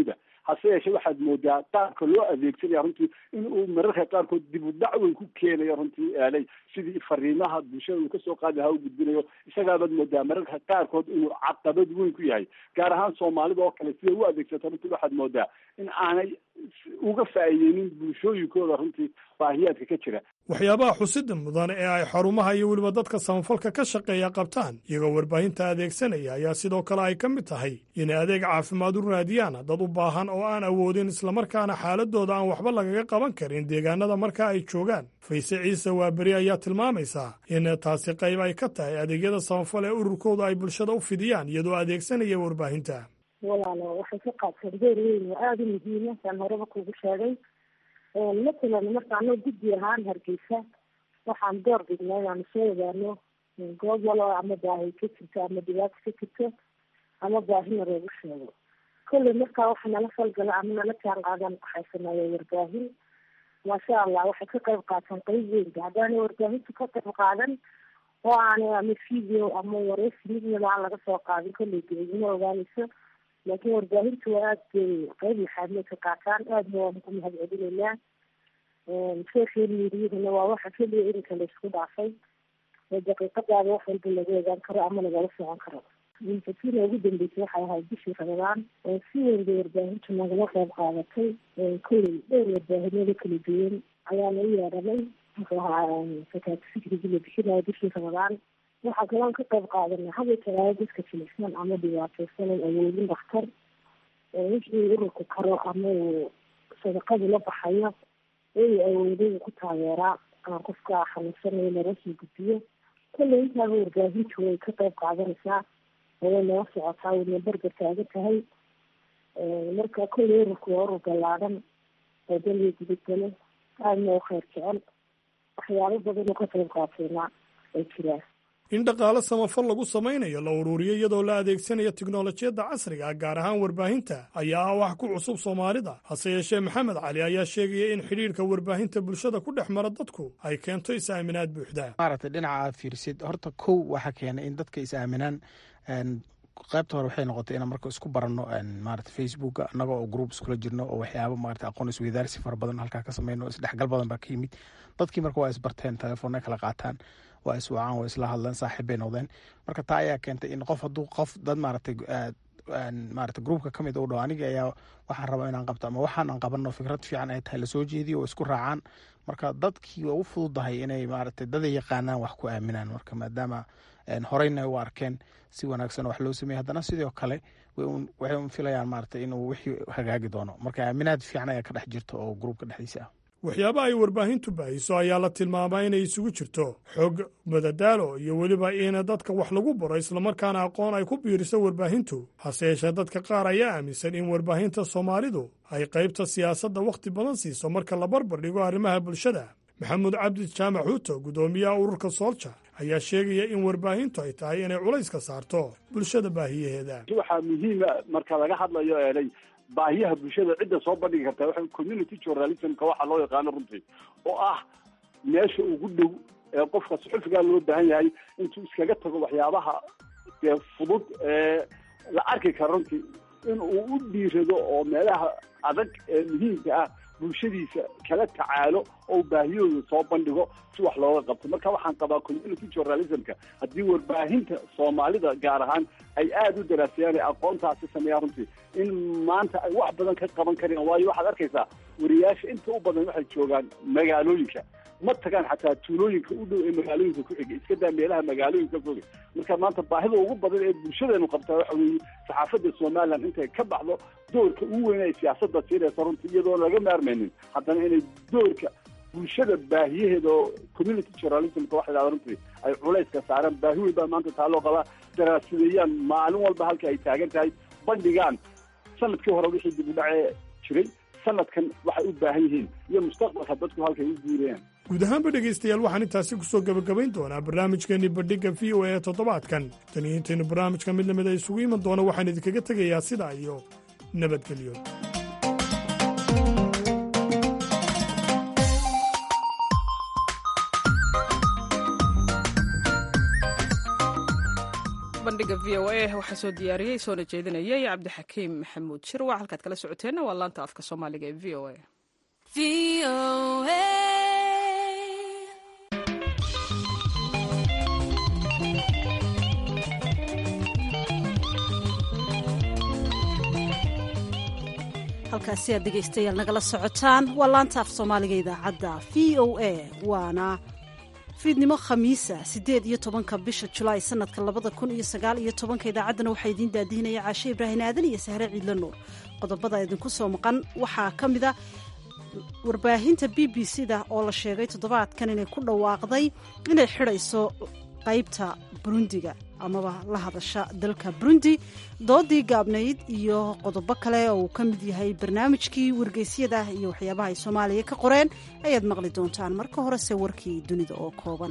hase yeeshee waxaad moodaa qaabka loo adeegsanaya runtii in uu mararka qaarkood dib u dhac weyn ku keenayo runtii aalay sidii fariimaha bulshada uu kasoo qaadi lahaa u gudbinayo isagaabaad moodaa mararka qaarkood inuu caqabad weyn ku yahay gaar ahaan soomaalida oo kale siday u adeegsato runtii waxaad moodaa in aanay uga faa'iideynin bulshooyinkooda runtii baahiyaadka ka jira waxyaabaha xusida mudan ee ay xarumaha iyo weliba dadka samafalka ka shaqeeya qabtaan iyagoo warbaahinta adeegsanaya ayaa sidoo kale ay ka mid tahay inay adeeg caafimaad u raadiyaan dad u baahan oo aan awoodin islamarkaana xaaladooda aan waxba lagaga qaban karin deegaanada marka ay joogaan fayse ciise waaberi ayaa tilmaamaysaa in taasi qayb ay ka tahay adeegyada samafal ee ururkooda ay bulshada u fidiyaan iyadoo adeegsanaya warbaahinta walaalo waxay ka qaadteen door weyn oo aada u muhiima saan horeba kugu sheegay matalan marka anoo guddi ahaan hargeysa waxaan door bignay inaanu soo ogaano goob walo ama baahi ka jirto ama dhibaato ka jirto ama baahina loogu sheego kolley markaa waxa nala falgala ama nala jaan qaadan waxay sameeyeen warbaahin maasha allah waxay ka qayb qaataan qeyb weynka haddaanay warbaahintu ka qayb qaadan oo aanay ama video ama wareysi midnaba aan laga soo qaadin kolley dibadima ogaanayso laakiin warbaahintu waa aada bay qeyb laxaadmay ka qaataan aadna waanu ku mahad celinaynaa social mediahana waa waxa keliya irinka laisku dhaafay oo daqiiqadaada wax walba laga ogaan karo ama lagala socon karo infatina ugu dambeysay waxay ahayd bishii ramadaan oo si weyn bay warbaahintu nagala qeyb qaadatay kolley dhowr warbaahinada kala duwan ayaana u yeedhanay muxuu ahaa fakaati fikrigii la bixinayo bishii ramadaan waxaa kaloon ka qayb qaadanay haba talaayo dadka jilicsan ama dhibaateysanan awoodin dhakhtar wixii ururku karo ama uu sadaqadu la baxayo uu awooday uu ku taageeraa aan qofka xanuunsanayo laga soo gudbiyo kolley intaaba warbaahintu way ka qayb qaadanaysaa oo way nala socotaa wayna berber taagan tahay marka kolley ururku waa urur ballaadan oo dalya gudubgale aadna u kheyr jecel waxyaabo badan oo ka qayb qaatayna ay jiraan in dhaqaale samafal lagu samaynayo la ururiyo iyadoo la adeegsanayo tiknolojiyadda casriga gaar ahaan warbaahinta ayaa ah wax ku cusub soomaalida hase yeeshee maxamed cali ayaa sheegaya in xidhiirka warbaahinta bulshada ku dhex mara dadku ay keento is-aaminaad buuxda maaragtay dhinaca aad fiirisid horta kow waxaa keenay in dadka is-aaminaan qaybta hore waxay noqotay inaan marka isku baranno maarata facebooka annaga oo group iskula jirno oo waxyaaba maarata aqoon isweydaarsi fara badan halkaa ka sameyno isdhexgal badan baa ka yimid dadkii marka waa isbarteen telefoonna kala qaataan waa iswacaan waa isla hadleen saaxiib bay noqdeen marka taa ayaa keentay in qof hadduu qof dad maaragtay maarata groupka ka mid u dhaho aniga ayaa waxaan rabaa inaan qabto ama waxaan aan qabanno fikrad fiican ay tahay lasoo jeediyo oo isku raacaan marka dadkii waa u fududahay inay maaragtay daday yaqaanaan wax ku aaminaan marka maadaama horeyna u arkeen si wanaagsan wax loo sameeyey haddana sidoo kale waxay un filayaan maaragtay inuu wixii hagaagi doono marka aaminaad fiican ayaa ka dhex jirta oo groupka dhexdiisa ah waxyaaba ay warbaahintu baahiso ayaa la tilmaamaa inay isugu jirto xog madadaalo iyo weliba in dadka wax lagu baro islamarkaana aqoon ay ku biiriso warbaahintu hase yeeshee dadka qaar ayaa aaminsan in warbaahinta soomaalidu ay qaybta siyaasadda wakhti badan siiso marka la barbar dhigo arrimaha bulshada maxamuud cabdi jaamac xuuto guddoomiyaha ururka soolja ayaa sheegaya in warbaahintu ay tahay inay culayska saarto bulshada baahiyaheeda waxaa muhiima marka laga hadlayo eelay baahiyaha bulshada cidda soo bandhigi kartaa waxa community journalismka waxaa loo yaqaano runtii oo ah meesha ugu dhow ee qofka suxufigaa loo baahan yahay intuu iskaga tago waxyaabaha dee fudud ee la arki kara runtii in uu u dhiirado oo meelaha adag ee muhiimka ah bulshadiisa kala tacaalo oo baahiyooda soo bandhigo si wax looga qabto marka waxaan qabaa community journalismka haddii warbaahinta soomaalida gaar ahaan ay aada u daraasayaan ee aqoontaasi sameeyaan runtii in maanta ay wax badan ka qaban kareen waayo waxaad arkaysaa wariyaasha inta u badan waxay joogaan magaalooyinka ma tagaan xataa tuulooyinka u dhow ee magaalooyinka ku xiga iska daa meelaha magaalooyinka foga marka maanta baahida ugu badan ee bulshadeenu qabtaa waxa weeye saxaafadda somaliland intay ka baxdo doorka ugu weyn ay siyaasadda siinaysa runtii iyadoon laga maarmaynin haddana inay doorka bulshada baahiyaheeda oo community journalismka waxa dhahda runtii ay culayska saaraan baahi weyn baa maanta taa loo qabaa daraasideeyaan maalin walba halka ay taagan tahay bandhigaan sanadkii hore wixii dib u dhacee jiray sanadkan waxay u baahan yihiin iyo mustaqbalka dadku halkay u guurayaan guud ahaanba dhegaystayaal waxaan intaasi ku soo gebagabayn doonaa barnaamijkeenii bandhigga v o a ee toddobaadkan tan iyo intaynu barnaamijka mid lamid a isugu iman doono waxaan idinkaga tegayaa sidaa iyo nabadgelyo bandhiga v o a waxaa soo diyaariyey soona jeedinayay cabdixakiim maxamuud shirwac halkaad kala socoteenna waa laanta afka soomaaliga ee v o a halkaasi aad dhegaystayaal nagala socotaan waa laanta af soomaaliga idaacadda v o a waana fiidnimo khamiisa siddeed iyo tobanka bisha julaay sanadka labada kun iyo sagaal iyo tobanka idaacaddana waxaa idiin daadihinaya caashe ibraahin aadan iyo sahre ciidla nuur qodobada idinku soo maqan waxaa ka mid a warbaahinta b b c da oo la sheegay toddobaadkan inay ku dhawaaqday inay xidhayso qaybta burundiga amaba la hadasha dalka burundi doodii gaabnayd iyo qodobo kale oo uu ka mid yahay barnaamijkii wargeysyada iyo waxyaabaha ay soomaaliya ka qoreen ayaad maqli doontaan marka horese warkii dunida oo kooban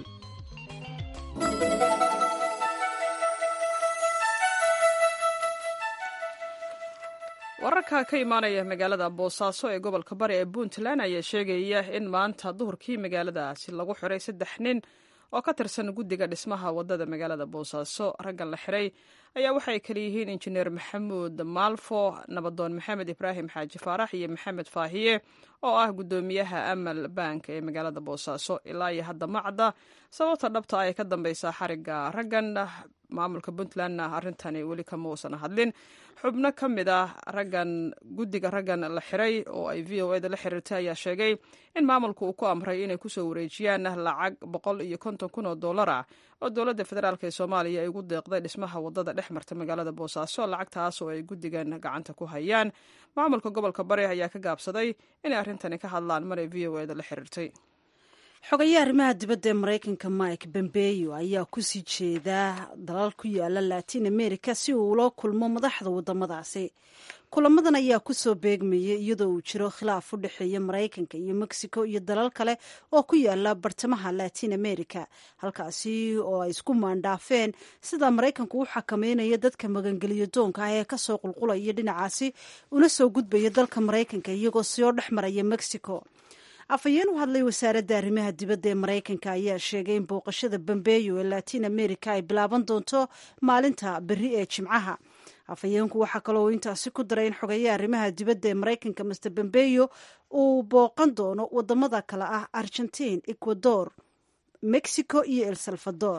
wararka ka imaanaya magaalada boosaaso ee gobolka bari ee puntland ayaa sheegaya in maanta duhurkii magaaladaasi lagu xiray saddex nin oo ka tirsan guddiga dhismaha wadada magaalada boosaaso raggan la xiray ayaa waxay kala yihiin injineer maxamuud maalfo nabadoon maxamed ibraahim xaaji faarax iyo maxamed faahiye oo ah guddoomiyaha amal bank ee magaalada boosaaso ilaa iyo hadda ma cadda sababta dhabta ay ka dambeysaa xariga raggan maamulka puntlandna arrintani weli kama uusan hadlin xubno ka mid ah raggan guddiga raggan la xiray oo ay v o eda la xiriirtay ayaa sheegay in maamulku uu ku amray inay kusoo wareejiyaan lacag boqol iyo konton kun oo dollar ah oo dowladda federaalk ee soomaaliya ay ugu deeqday dhismaha wadada dhex marta magaalada boosaaso lacagtaas oo ay guddigan gacanta ku hayaan maamulka gobolka bari ayaa ka gaabsaday inay arrintani ka hadlaan maray v o eda la xiriirtay xogayaha arrimaha dibadda ee maraykanka mike bombeyo ayaa kusii jeedaa dalal ku yaala latin america si uu ula kulmo madaxda wadamadaasi kulamadan ayaa kusoo beegmayay iyadoo uu jiro khilaaf u dhexeeya maraykanka iyo mexico iyo dalal kale oo ku yaala bartamaha latin america halkaasi oo ay isku maandhaafeen sida maraykanku u xakameynaya dadka magangeliyo doonka ah ee kasoo qulqulaya dhinacaasi una soo gudbaya dalka maraykanka iyagoo soo dhex maraya mexico afhayeen u hadlay wasaaradda arrimaha dibadda ee maraykanka ayaa sheegay in booqashada bambeeyo ee latin america ay bilaaban doonto maalinta berri ee jimcaha afhayeenku waxaa kaloo intaasi ku daray in xogeeya arrimaha dibadda ee maraykanka master bambeyo uu booqan doono wadamada kale ah argentiin ecuador mexico iyo el salvador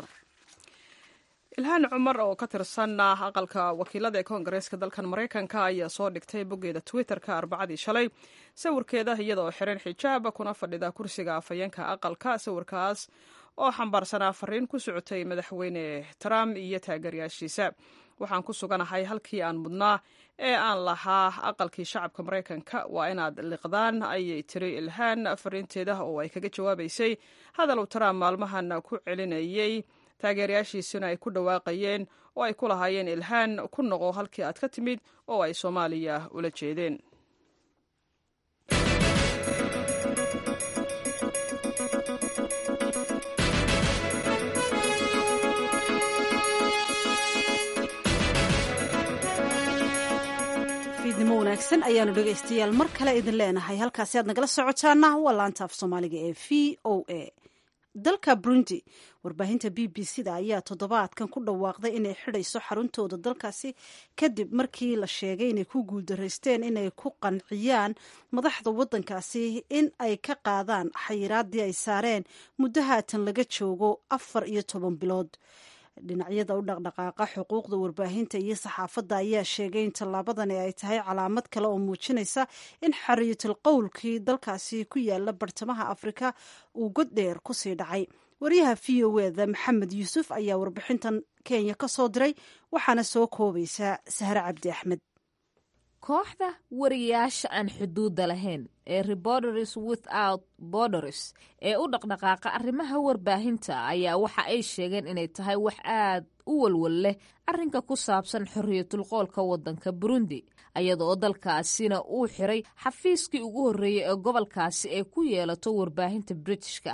ilhaan cumar oo ka tirsan aqalka wakiilada ee koongareeska dalkan maraykanka ayaa soo dhigtay boggeeda twitterka arbacadii shalay sawirkeeda iyada oo xiran xijaab kuna fadhida kursiga afhayeenka aqalka sawirkaas oo xambaarsanaa fariin ku socotay madaxweyne trump iyo taageerayaashiisa waxaan ku suganahay halkii aan mudnaa ee aan lahaa aqalkii shacabka maraykanka waa inaad liqdaan ayay tiri ilhaan fariinteeda oo ay kaga jawaabaysay hadal uu trump maalmahan ku celinayay taageerayaashiisina ay ku dhawaaqayeen oo ay ku lahaayeen ilhaan ku noqo halkii aad ka timid oo ay soomaaliya ula jeedeen fiidnimo wanaagsan ayaanu dhegaystayaal mar kale idin leenahay halkaasi aad nagala socotaana waa laanta af soomaaliga ee v o a dalka burundi warbaahinta b b c da ayaa toddobaadkan ku dhawaaqday inay xidhayso xaruntooda dalkaasi kadib markii la sheegay inay ku guuldaraysteen inay ku qanciyaan madaxda waddankaasi in ay ka qaadaan xayiraadii ay saareen muddo haatan laga joogo afar iyo toban bilood dhinacyada u dhaqdhaqaaqa xuquuqda warbaahinta iyo saxaafadda ayaa sheegay in tallaabadani ay tahay calaamad kale oo muujinaysa in xariyatul qowlkii dalkaasi ku yaala bartamaha afrika uu god dheer kusii dhacay waryaha v o eda maxamed yuusuf ayaa warbixintan kenya ka soo diray waxaana soo koobaysa sahre cabdi axmed kooxda wariyaasha aan xuduudda lahayn ee reporters without borders ee u dhaqdhaqaaqa arrimaha warbaahinta ayaa waxa ay sheegeen inay tahay wax aad u walwal leh arrinka ku saabsan xorriyatul qoolka waddanka burundi ayadaoo dalkaasina uu xiray xafiiskii ugu horreeyey ee gobolkaasi ay ku yeelato warbaahinta britishka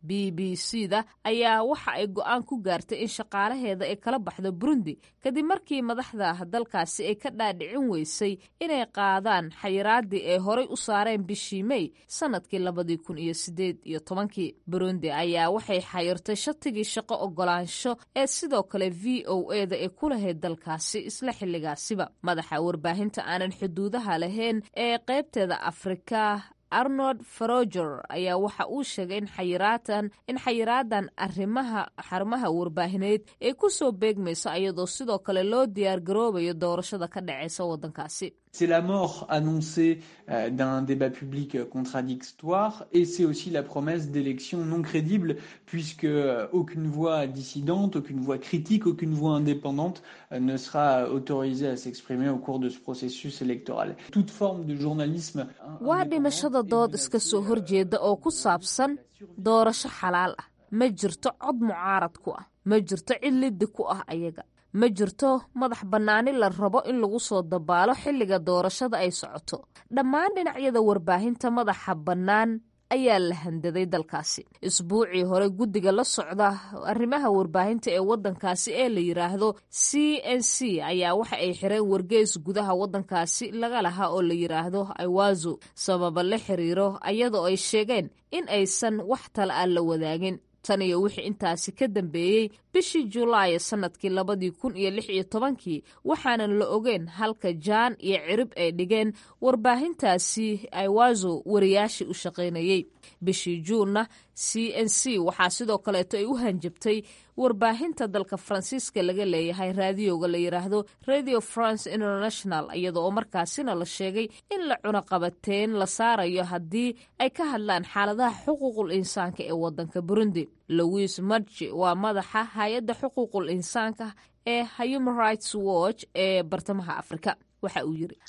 b b c da ayaa waxa ay go-aan ku gaartay in shaqaalaheeda ay kala baxdo burundi kadib markii madaxda dalkaasi ay ka dhaadhicin weysay inay qaadaan xayiraadii ay horay u saareen bishii mey sanadkii labadii kun iyo sideed iyo tobankii burundi ayaa waxay xayirtay shatigii shaqo ogolaansho ee sidoo kale v o e da ay ku lahayd dalkaasi isla xilligaasiba madaxa warbaahinta aanan xuduudaha lahayn ee qaybteeda afrika arnold faroger ayaa waxa uu sheegay in xayiraatan in xayiraadan arrimaha xarumaha warbaahineed ay ku soo beegmayso ayadoo sidoo kale loo diyaar garoobayo doorashada ka dhaceysa waddankaasi C'est la mort annoncée euh, d'un débat public contradictoire et c'est aussi la promesse d'élections non crédibles puisque euh, aucune voix dissidente, aucune voix critique, aucune voix indépendante euh, ne sera autorisée à s'exprimer au cours de ce processus électoral. Toute forme de journalisme waa dhimashada dood iska soo horjeeda oo ku saabsan doorasho xalaal ah ma jirto cod mucaarad ku ah ma jirto cid liddi ku ah ayaga ma jirto madax bannaani la rabo in lagu soo dabaalo xilliga doorashada ay socoto dhammaan dhinacyada warbaahinta madaxa bannaan ayaa la handaday dalkaasi isbuucii hore guddiga la socda arrimaha warbaahinta ee waddankaasi ee la yidhaahdo c n c ayaa waxa ay xireen wargeys gudaha waddankaasi laga lahaa oo la yidhaahdo aiwazo sababa la xiriiro ayadoo ay sheegeen in aysan wax tala aan la wadaagin tan iyo wixii intaasi ka dambeeyey bishii julaay sanadkii labadii kun iyo lix iyo tobankii waxaanan la ogeyn halka jaan iyo cirib ay dhigeen warbaahintaasi aiwazo wariyaashii u shaqaynayey bishii juunna c n c waxaa sidoo kaleeto ay u hanjabtay warbaahinta dalka faransiiska laga leeyahay raadiyoga la yidhaahdo radio france international iyada oo markaasina la sheegay in la cunaqabateen la saarayo haddii ay ka hadlaan xaaladaha xuquuqul insaanka ee waddanka burundi louis marji waa madaxa hay-adda xuquuqul insaanka ee human rights watch ee bartamaha afrika waxa uu yiri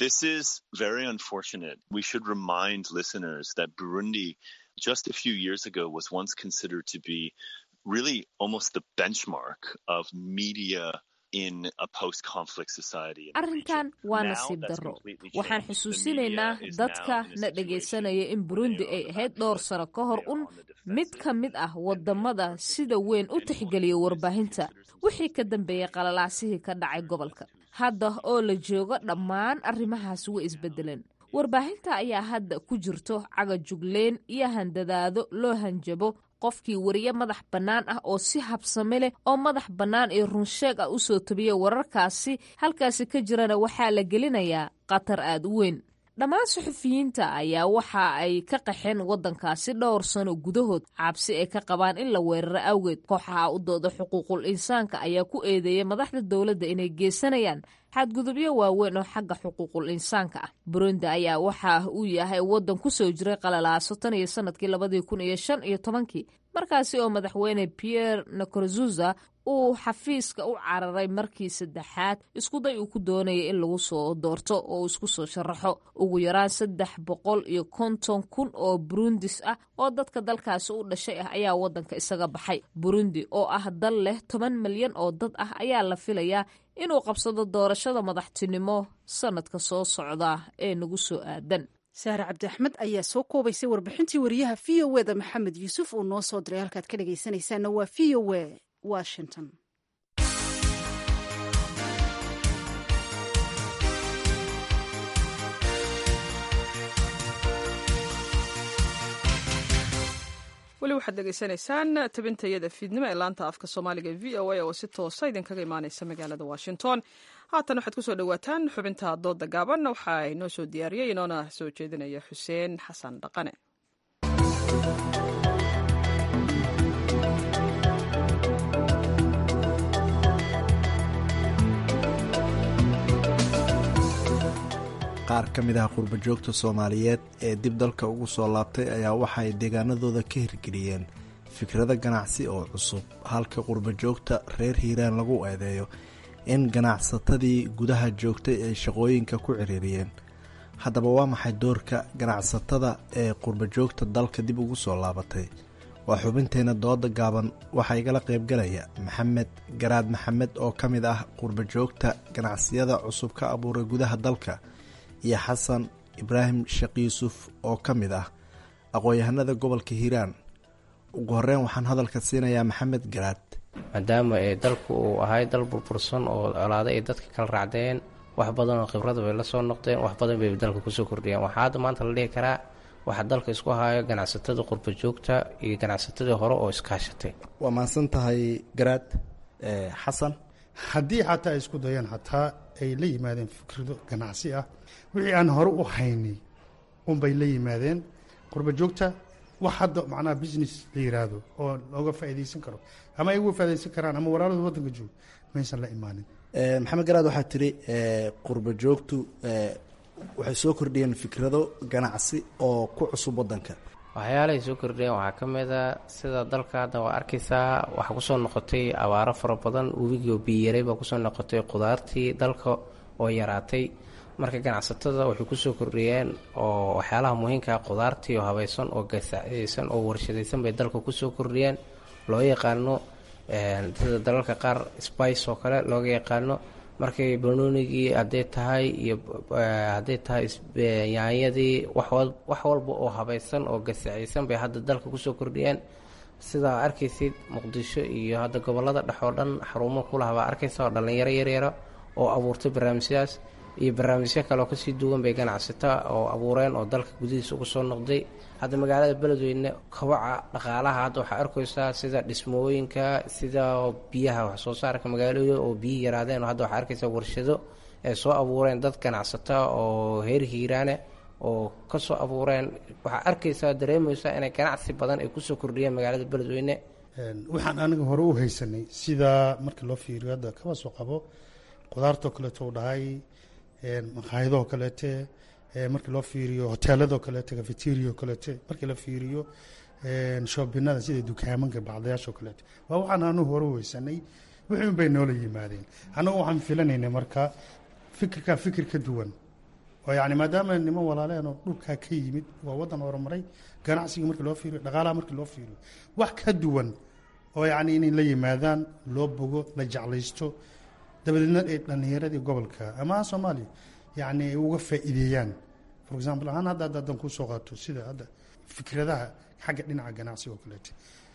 just a few years ago was once considered to be really almost the benchmark of media in a post-conflict society. arrinkan waa nasiib darro waxaan xusuusinaynaa dadka na dhegaysanaya in burundi ay ahayd dhowr sano ka hor un mid ka mid ah wadamada sida weyn u tixgeliya warbaahinta wixii ka dambeeyey qalalaasihii ka dhacay gobolka hadda oo la joogo dhammaan arrimahaas way isbedeleen warbaahinta ayaa hadda ku jirto cagajugleen iyo handadaado loo hanjabo qofkii wariye madax bannaan ah oo si habsame leh oo madax bannaan iyo runsheeg ah usoo tabiya wararkaasi halkaasi ka jirana waxaa la gelinayaa khatar aad u weyn dhammaan suxufiyiinta ayaa waxa ay ka qaxeen waddankaasi dhowr sano gudahood cabsi ay ka qabaan in la weeraro awgeed kooxaha u dooda xuquuqul insaanka ayaa ku eedeeyay madaxda dowladda inay geysanayaan xadgudubyo waaweyn oo xagga xuquuqul insaanka ah burundi ayaa waxa uu yahay waddan kusoo jiray qalalaaso tan iyo sanadkii labadii kun iyo shan iyo tobankii markaasi oo madaxweyne pierre nkurunziza uu xafiiska u cararay markii saddexaad iskuday uu ku doonayay in lagu soo doorto oo uu isku soo sharaxo ugu yaraan saddex boqol iyo konton kun oo burundis ah oo dadka dalkaasi u dhashay ah ayaa waddanka isaga baxay burundi oo ah dal leh toban milyan oo dad ah ayaa la filayaa inuu qabsado doorashada madaxtinimo sanadka soo socda ee nagu soo aadan saare cabdi axmed ayaa soo koobaysay warbixintii wariyaha v o e da maxamed yuusuf uu noo soo diray halkaad ka dhegaysanaysaana waa v o e washington weli waxaad dhegaysanaysaan tabintayada fiidnimo ee laanta afka soomaaliga v o a oo si toosa idinkaga imaaneysa magaalada washington haatan waxaad kusoo dhawaataan xubinta dooda gaaban waxaa inoo soo diyaariyey inoona soo jeedinaya xuseen xasan dhaqane qaar ka mid ah qurbajoogta soomaaliyeed ee dib dalka ugu soo laabtay ayaa waxaay deegaanadooda ka hirgeliyeen fikrado ganacsi oo cusub halka qurbajoogta reer hiiraan lagu eedeeyo in ganacsatadii gudaha joogtay ay shaqooyinka ku ciriiriyeen haddaba waa maxay doorka ganacsatada ee qurbajoogta dalka dib ugu soo laabatay waa xubinteena dooda gaaban waxaa igala qaybgalaya maxamed garaad maxamed oo ka mid ah qurbajoogta ganacsiyada cusub ka abuuray gudaha dalka iyo xasan ibraahim sheekh yuusuf oo ka mid ah aqoon-yahanada gobolka hiiraan ugu horeyn waxaan hadalka siinayaa maxamed garaad maadaama ee dalku uu ahay dal burbursan oo colaado ay dadka kala raacdeen wax badan oo khibrada bay la soo noqdeen wax badan bay dalka kusoo kordhiyeen waxaa hadda maanta la dhihi karaa waxaa dalka isku hayo ganacsatada qurba joogta iyo ganacsatadii hore oo iskaashatay waa mahadsan tahay garaad xasan haddii xataa ay isku dayaan xataa ay la yimaadeen fikrado ganacsi ah wixii aan hore u haynay unbay la yimaadeen qurba joogta wax hadda macnaha business la yiraahdo oo looga faa'iidaysan karo ama ay uga faa'iidaysan karaan ama walaalada waddanka joogo maysan la imaanin maxamed garaad waxaa tiri qurba joogtu waxay soo kordhiyeen fikrado ganacsi oo ku cusub waddanka waxyaalahay soo kordhiyeen waxaa ka mid a sida dalka hadda waa arkaysaa waxaa kusoo noqotay abaaro fara badan webigii oo biyaray baa kusoo noqotay qudaartii dalka oo yaraatay marka ganacsatada waxay kusoo kordhiyeen oo waxyaalaha muhiimkaa qudaartii oo habaysan oo gasacaysan oo warshadaysan bay dalka kusoo kordhiyeen loo yaqaano sida dalalka qaar spice oo kale looga yaqaano markay banoonigii hadday tahay iyo hadday tahay yaanyadii wax walba oo habaysan oo gasacaysan bay hadda dalka kusoo kordhiyeen sidaa arkaysid muqdisho iyo hadda gobolada dhex oo dhan xarumo kulaha baa arkaysa oo dhallinyaro yaryara oo abuurtay barnaamijyadaas iyo barnaamijyo kale oo kasii duwan bay ganacsata oo abuureen oo dalka gudihiisa uga soo noqday hadda magaalada beledweyne kabaca dhaqaalaha hadda waxaa arkaysaa sida dhismooyinka sida biyaha wax soo saarka magaalooyin oo biyi yaraadeen oo hadda waxaa arkaysaa warshado ay soo abuureen dad ganacsata oo heer hiiraane oo kasoo abuureen waxaa arkaysaa dareemaysaa inay ganacsi badan ay kusoo kordhiyeen magaalada beledweyne waxaan aniga hore u haysanay sida marka loo fiiriyo hadda kaba soo qabo qudaartoo kaleeto u dhahay maqaayadoo kaleete markii loo fiiriyo hoteeladoo kaleete cafeteriao kaleete markii la fiiriyo shoobinada sida dukaamanka bacdayaashoo kaleete waa waxaan anu hore u haysanay wixii un bay noola yimaadeen annagu waxaan filanaynay marka fikirkaa fikir ka duwan oo yani maadaama niman walaaleen oo dhulkaa ka yimid waa waddan horumaray ganacsiga markii loo fiiriyo dhaqaalaha markii loo fiiriyo wax ka duwan oo yani inay la yimaadaan loo bogo la jeclaysto dabadeedna ay dhallinyaradii gobolka ama soomaaliya yani ay uga faa'iideeyaan for example ahaan hadda hadda haddaan kusoo qaato sida hadda fikradaha xagga dhinaca ganacsiga oo kaleete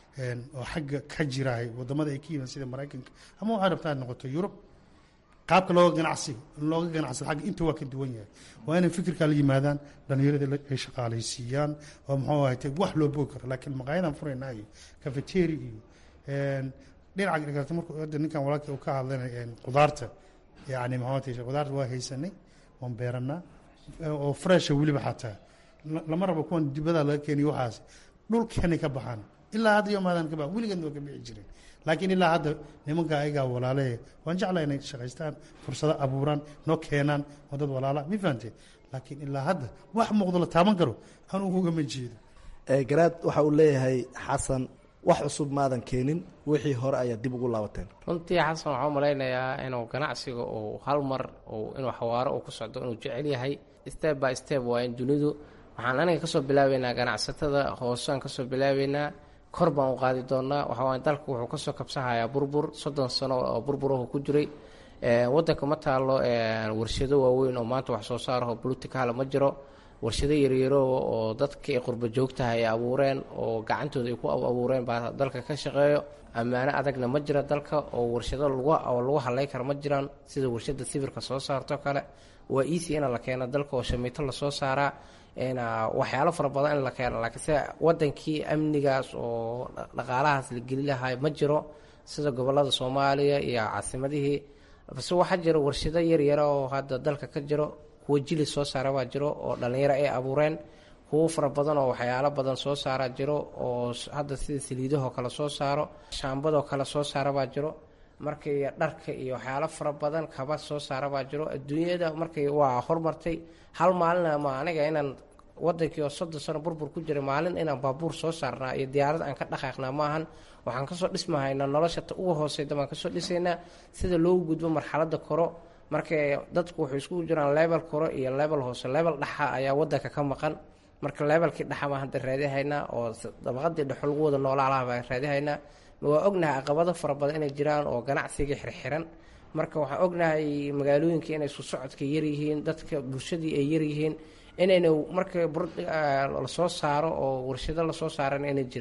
oo xagga ka jirahay wadamada ay ka yimaan sida maraykanka ama waxay rabtaa noqoto yurub qaabka looga ganacsi looga ganacsado agga inta waa ka duwan yahay waa inay fikirkaa la yimaadaan dhallinyaradii ay shaqaalaysiiyaan oo muxuu ahayte wax loo bogi karo laakiin maqaayadan furaynaa iyo cafeteri iyo dhinaca dhigata markuu hadda ninkan walaalkii uu ka hadlanay qudaarta yani maxamed qudaarta waa haysanay waan beeranaa oo fresha weliba xataa lama rabo kuwan dibada laga keeniyo waxaas dhulkeenay ka baxaan ilaa hadda yomaadan ka bax weligeedna waa ka bixi jireen laakiin ilaa hadda nimanka ayagaa walaale waan jeclaa inay shaqaystaan fursado abuuraan noo keenaan oo dad walaala mi fahamtee laakiin ilaa hadda wax muuqdo la taaban karo anugu ugama jeedo garaad waxa uu leeyahay xasan wax cusub maadan keenin wixii hore ayaa dib ugu laabateen runtii xasan waxaa u malaynayaa inuu ganacsiga uu hal mar inuu xawaaro uu ku socdo inuu jecel yahay step by step waa in dunidu waxaan aniga kasoo bilaabeynaa ganacsatada hoosean kasoo bilaabeynaa kor baan u qaadi doonaa waxawaay dalku wuxuu kasoo kabsahayaa burbur soddon sano oo burburahu ku jiray wadanka ma taalo warshado waaweyn oo maanta wax soo saaraho political ma jiro warshado yaryaro oo dadkii qurba joogtaha ay abuureen oo gacantooda ay ku abuureen baa dalka ka shaqeeyo ammaano adagna ma jira dalka oo warshado oo lagu halay kara ma jiraan sida warshada sibirka soo saarto kale waa easy in la keeno dalka oo shamiito lasoo saaraa waxyaalo fara badan in la keeno laakiin se wadankii amnigaas oo dhaqaalahaas la geli lahay ma jiro sida gobolada soomaaliya iyo caasimadihii base waxaa jira warshado yaryara oo hadda dalka ka jiro kuwa jili soo saara baa jiro oo dhallinyaro ay abuureen kuwo fara badan oo waxyaalo badan soo saara jiro oo hadda sida saliidahoo kale soo saaro shaambadoo kale soo saara baa jiro markay dharka iyo waxyaalo fara badan kaba soo saara baa jiro adduunyada markay waa hormartay hal maalina ma aniga inaan wadankii oo soddon sano burbur ku jiray maalin inaan baabuur soo saarnaa iyo diyaarad aan ka dhaqaaqnaa maahan waxaan kasoo dhismahaynaa nolosha ta ugu hooseyda baan kasoo dhisaynaa sida loogu gudbo marxaladda koro marka dadku waxay iskugu jiraan level koro iyo level hoose level dhaxa ayaa wadanka ka maqan marka levelkii dhaxa baan hadda raadihaynaa oo dabaqadii dhexo lagu wada noolaalaha baan raadihaynaa waa ognahay caqabado fara badan inay jiraan oo ganacsigii xirxiran marka waxaan ognahay magaalooyinka inay isku socodka yaryihiin dadka bulshadii ay yaryihiin inayna marka lasoo saaro oo warshado lasoo saaran inay jirin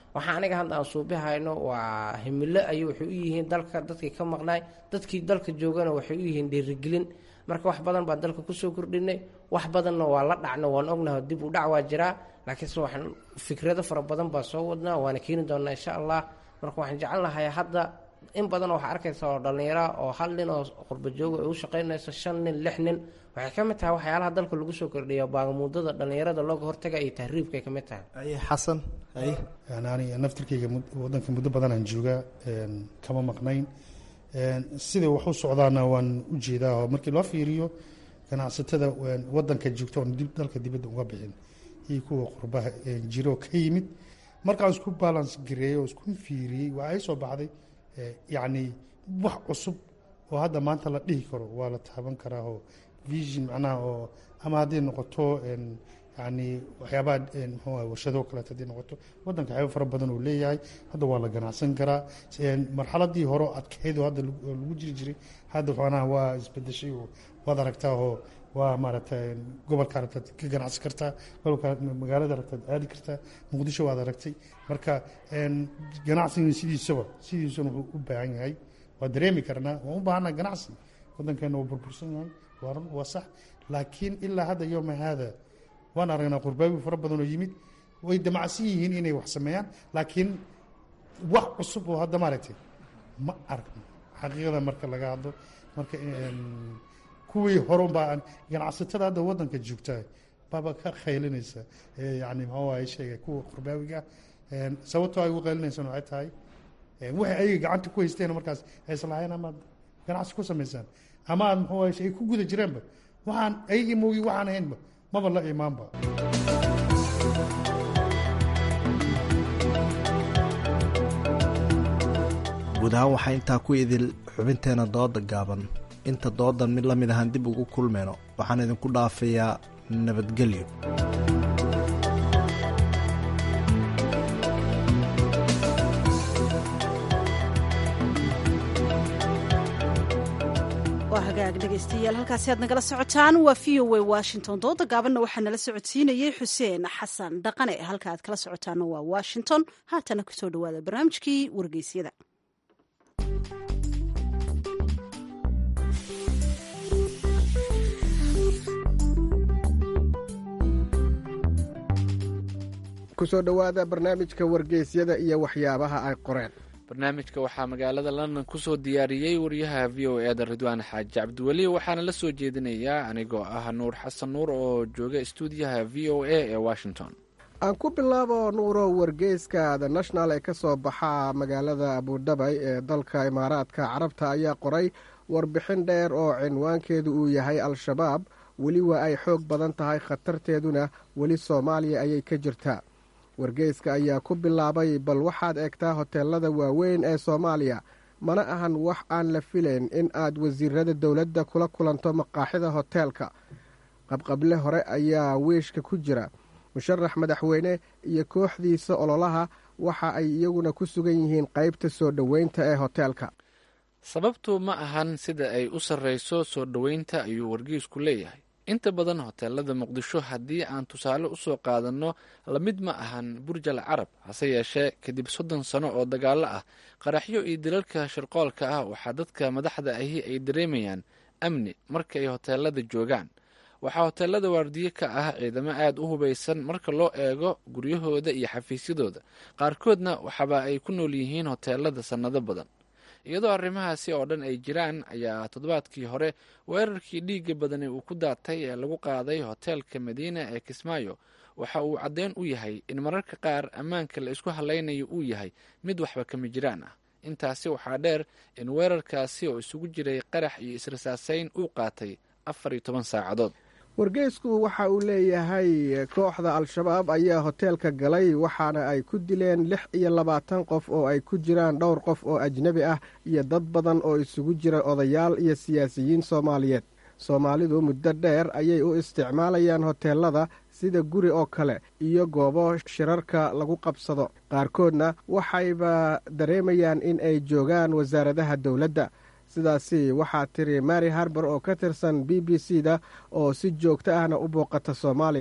waxaa aniga hadda aan suubihayno waa himilo ayay waxay u yihiin dalka dadkii ka maqnaay dadkii dalka joogana waxay u yihiin dhiirigelin marka wax badan baan dalka kusoo kordhinay wax badanna waa la dhacno waan ognahay dib u dhac waa jiraa laakiinse waxaan fikrado fara badan baa soo wadnaa waana keeni doonaa insha allah marka waxaan jecelnahay hadda in badan waxaa arkaysa oo dhallinyara oo hal nin oo qurbajooga ay u shaqaynayso shan nin lix nin waxay ka mid tahay waxyaalaha dalka lagu soo kordhiya baagamuudada dhallinyarada looga hortaga iyo tahriibka ay ka mid tahay xasan ani naftirkayga wadanka muddo badan aan joogaa kama maqnayn sida wax u socdaana waan u jeedaa oo markii loo fiiriyo ganacsatada wadanka joogta oon dalka dibadda uga bixin iyo kuwa qurbaha jiro ka yimid markaan isku balance gareeyey oo isku fiiriyey waa ay soo baxday yacni wax cusub oo hadda maanta la dhihi karo waa la taaban karaa oo vision macnaha oo ama hadday noqoto yani waxyaabaha mxuu warshado kaleeto hadday noqoto wadanka waxyaaba fara badan uu leeyahay hadda waa la ganacsan karaa marxaladii hore adkeyd oo hadda lagu jiri jiray hadda macnaha waa isbedeshay oo waad aragtaa oo waa maaragtay gobolka aragtaad ka ganacsi kartaa gobolka magaalada aragtaad aadi kartaa muqdisho waad aragtay marka ganacsiga sidiisaba sidiisuna wuxuu u baahan yahay waa dareemi karnaa waan u baahanaa ganacsi wadankeena waa burbursan yahay waa run waa sax laakiin ilaa hadda yowma haada waan aragnaa qurbaabi fara badan oo yimid way damacsan yihiin inay wax sameeyaan laakiin wax cusub oo hadda maaragtay ma aragno xaqiiqada marka laga hadlo marka kuwii horunbaa ganacsatada hadda wadanka joogta baaba ka khaylinaysa yani maxaa waaye sheegay kuwa qurbaawiga sababtoo ay ugu qaylinaysan waxay tahay waxay ayaga gacanta ku haysteen markaas ayslahayn amaad ganacsi ku samaysaan ama aad muxuu waaye ay ku guda jireenba waxaan ayagii moogi waxaan ahaynba maba la imaanba guud ahaan waxaa intaa ku idil xubinteena dooda gaaban inta doodan mid la mid ahaan dib ugu kulmeyno waxaan idinku dhaafayaa nabadgelyo waa hagaag dhegaystayaal halkaasi aad nagala socotaan waa v o a washington dooda gaabanna waxaa nala socodsiinayey xuseen xasan dhaqane halka aad kala socotaanna waa washington haatana kusoo dhawaada barnaamijkii wargeysyada kusoo dhowaada barnaamijka wargeysyada iyo waxyaabaha ay qoreen barnaamijka waxaa magaalada london kusoo diyaariyey wariyaha v o e da ridwaan xaaji cabdiweli waxaana la soo jeedinayaa anigoo ah nuur xasan nuur oo jooga stuudiyaha v o a ee washington aan ku bilaabo nuuro wargeyska the national ee ka soo baxa magaalada abudhabay ee dalka imaaraadka carabta ayaa qoray warbixin dheer oo cinwaankeedu uu yahay al-shabaab weli waa ay xoog badan tahay khatarteeduna weli soomaaliya ayay ka jirtaa wargeyska ayaa ku bilaabay bal waxaad eegtaa hoteelada waaweyn ee soomaaliya mana ahan wax aan la filayn in aad wasiirada dowladda kula kulanto maqaaxida hoteelka qabqable hore ayaa wiishka ku jira musharax madaxweyne iyo kooxdiisa ololaha waxa ay iyaguna ku sugan yihiin qaybta soo dhoweynta ee hoteelka sababtu ma ahan sida ay u sarreyso soo dhoweynta ayuu wargeysku leeyahay inta badan hoteelada muqdisho haddii aan tusaale usoo qaadanno lamid ma ahan burjal carab hase yeeshee kadib soddon sano oo dagaallo ah qaraxyo iyo dilalka shirqoolka ah waxaa dadka madaxda ahi ay dareemayaan amni marka ay hoteelada joogaan waxaa hoteelada waardiye ka ah ciidamo aada u hubaysan marka loo eego guryahooda iyo xafiisyadooda qaarkoodna waxaba ay ku nool yihiin hoteelada sannado badan iyadoo arrimahaasi oo dhan ay jiraan ayaa toddobaadkii hore weerarkii dhiigga badani uu ku daatay ee lagu qaaday hoteelka madiina ee kismaayo waxa uu caddeyn u yahay in mararka qaar ammaanka la isku hallaynayo uu yahay mid waxba kama jiraan ah intaasi waxaa dheer in weerarkaasi oo isugu jiray qarax iyo israsaasayn uu qaatay afar iyo toban saacadood wargeysku waxa uu leeyahay kooxda al-shabaab ayaa hoteelka galay waxaana ay ku dileen lix iyo labaatan qof oo ay ku jiraan dhowr qof oo ajnebi ah iyo dad badan oo isugu jira odayaal iyo siyaasiyiin soomaaliyeed soomaalidu muddo dheer ayay u isticmaalayaan hoteelada sida guri oo kale iyo goobo shirarka lagu qabsado qaarkoodna waxayba dareemayaan in ay joogaan wasaaradaha dowladda sidaasi waxaa tiri mary harber oo ka tirsan b b c da oo si joogto ahna u booqata soomaaliya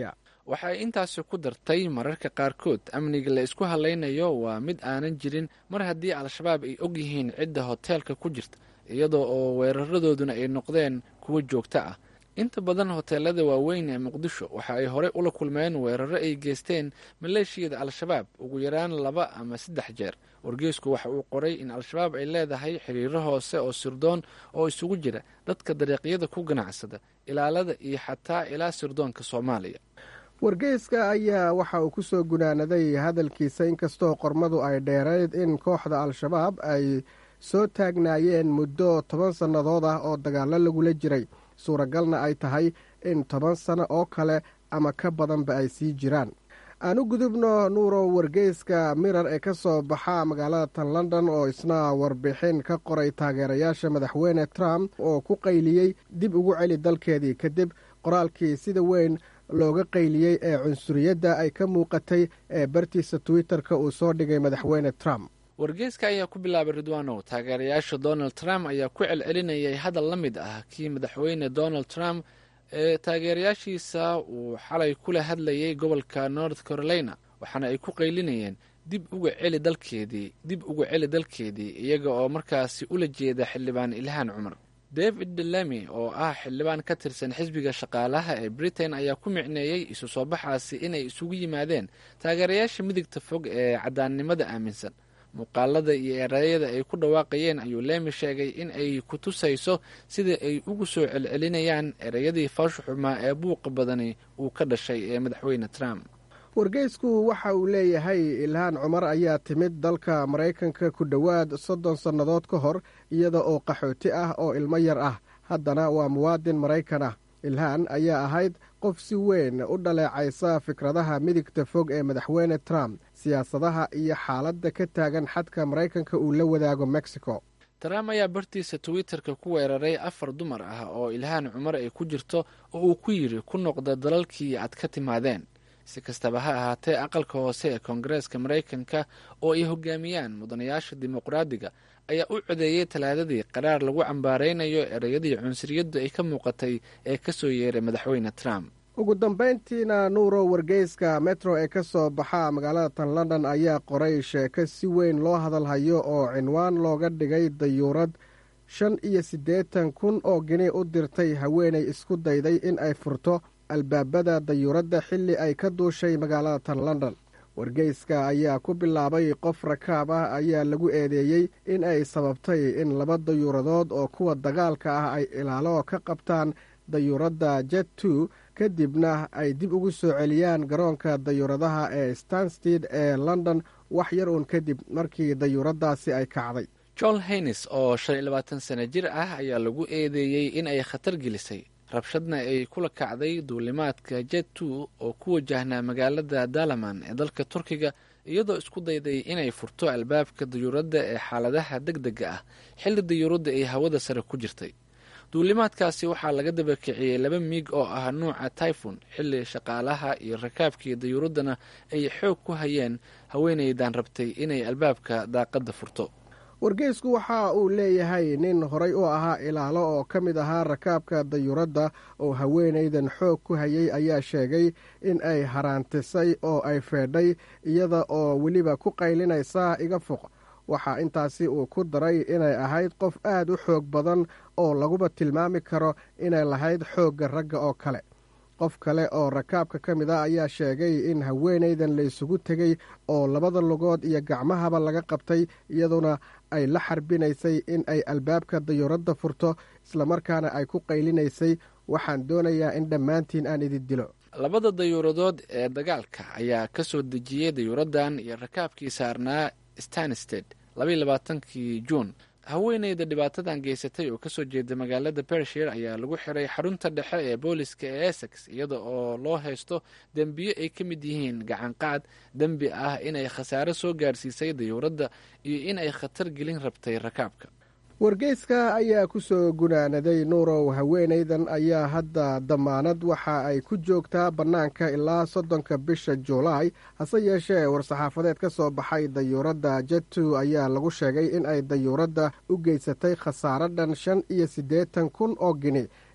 waxa ay intaasi ku dartay mararka qaarkood amniga la isku hadlaynayo waa mid aanan jirin mar haddii al-shabaab ay og yihiin cidda hoteelka ku jirta iyadoo oo weeraradooduna ay noqdeen kuwo joogto ah inta badan hoteelada waaweyn ee muqdisho waxa ay horey ula kulmeen weeraro ay geysteen maleeshiyada al-shabaab ugu yaraan laba ama saddex jeer wargeysku waxa uu qoray in al-shabaab ay leedahay xiriiro hoose oo sirdoon oo isugu jira dadka dariiqyada ku ganacsada ilaalada iyo xataa ilaa sirdoonka soomaaliya wargeyska ayaa waxa uu ku soo gunaanaday hadalkiisa inkastoo qormadu ay dheerayd in kooxda al-shabaab ay soo taagnaayeen muddo toban sannadood ah oo dagaallo lagula jiray suuragalna ay tahay in toban sano oo kale ama ka badanba ay sii jiraan aan u gudubno nuurow wargeyska mirar ee ka soo baxa magaalada tan london oo isna warbixin ka qoray taageerayaasha madaxweyne trump oo ku qayliyey dib ugu celi dalkeedii kadib qoraalkii sida weyn looga qayliyey ee cunsuriyadda ay ka muuqatay ee bartiisa twitter-ka uu soo dhigay madaxweyne trump wargeyska ayaa ku bilaabay ridwanow taageerayaasha donald trump ayaa ku celcelinayay hadal la mid ah kii madaxweyne donald trump ee taageerayaashiisa uu xalay kula hadlayay gobolka north carolina waxaana ay ku qaylinayeen dib uga celi dalkeedii dib uga celi dalkeedii iyaga oo markaasi ula jeeda xildhibaan ilhaan cumar david delemy oo ah xildhibaan ka tirsan xisbiga shaqaalaha ee britain ayaa ku micneeyey isu soo baxaasi inay isugu yimaadeen taageerayaasha midigta fog ee caddaannimada aaminsan muuqaalada iyo erayada ay ku dhawaaqayeen ayuu leemi sheegay in ay ku tusayso sida ay ugu soo celcelinayaan ereyadii faashu xumaa ee buuqa badani uu ka dhashay ee madaxweyne trump wargeysku waxa uu leeyahay ilhaan cumar ayaa timid dalka maraykanka ku dhowaad soddon sannadood ka hor iyada oo qaxooti ah oo ilmo yar ah haddana waa muwaadin maraykan ah ilhaan ayaa ahayd qof si weyn u dhaleecaysa fikradaha midigta fog ee madaxweyne trump siyaasadaha iyo xaaladda ka taagan xadka maraykanka uu la wadaago mexico trump ayaa bartiisa twitter-ka ku weeraray afar dumar ah oo ilhaan cumar ay ku jirto oo uu ku yidhi ku noqda dalalkii aad ka timaadeen si kastaba ha ahaatee aqalka hoose ee koongareeska maraykanka oo ay hogaamiyaan mudanayaasha dimuqraadiga ayaa u codeeyey talaadadii qaraar lagu cambaaraynayo ereyadii cunsuriyaddu ay ka muuqatay ee ka soo yeeray madaxweyne trump ugu dambayntiina nuuro wargeyska metro ee ka soo baxa magaalada tan london ayaa qoray sheeko si weyn loo hadalhayo oo cinwaan looga dhigay dayuurad shan iyo siddeetan kun oo gini u dirtay haweenay isku dayday in ay furto albaabada dayuuradda xilli ay ka duushay magaalada tan london wargeyska ayaa ku bilaabay qof rakaab ah ayaa lagu eedeeyey in ay sababtay in laba dayuuradood oo kuwa dagaalka ah ay ilaalo ka qabtaan dayuuradda jet two kadibna ay dib ugu soo celiyaan garoonka dayuuradaha ee stanstead ee london wax yar uun kadib markii dayuuraddaasi ay kacday john haynes oo shan iyo labaatan sano jir ah ayaa lagu eedeeyey in ay khatar gelisay rabshadna ay kula kacday duulimaadka jet two oo ku wajahnaa magaalada dalaman ee dalka turkiga iyadoo isku dayday inay furto albaabka dayuuradda ee xaaladaha deg dega ah xilli dayuuradda ay hawada sare ku jirtay duulimaadkaasi waxaa laga dabakiciyey laba miig oo ah nuuca typhon xilli shaqaalaha iyo rakaabkii dayuuraddana ay xoog ku hayeen haweenaydan rabtay inay albaabka daaqadda furto wargeysku waxa uu leeyahay nin horay u ahaa ilaalo oo ka mid ahaa rakaabka dayuuradda oo haweenaydan xoog ku hayay ayaa sheegay in ay haraantisay oo ay feedhay iyada oo weliba ku qaylinaysa iga foq waxaa intaasi uu ku daray inay ahayd qof aad u xoog badan oo laguba tilmaami karo inay lahayd xoogga ragga oo kale qof kale oo rakaabka ka mid a ayaa sheegay in haweenaydan laysugu tegey oo labada lugood iyo gacmahaba laga qabtay iyaduna ay la xarbinaysay in ay albaabka dayuuradda furto islamarkaana ay ku qaylinaysay waxaan doonayaa in dhammaantiin aan idin dilo labada dayuuradood ee dagaalka ayaa ka soo dejiyey dayuuraddan iyo rakaabkii saarnaa stansted labaiyo labaatankii juun haweeneyda dhibaatadan geysatay oo kasoo jeeda magaalada bershir ayaa lagu xiray xarunta dhexe ee booliska ee essex iyada oo loo haysto dembiyo ay ka mid yihiin gacanqaad dembi ah inay khasaare soo gaarsiisay dayuuradda iyo in ay khatar gelin rabtay rakaabka wargeyska ayaa ku soo gunaanaday nuurow haweenaydan ayaa hadda damaanad waxa ay ku joogtaa bannaanka ilaa soddonka bisha juulaay hase yeeshee war-saxaafadeed ka soo baxay dayuuradda jetu ayaa lagu sheegay in ay dayuuradda u geysatay khasaare dhan shan iyo siddeetan kun oo gini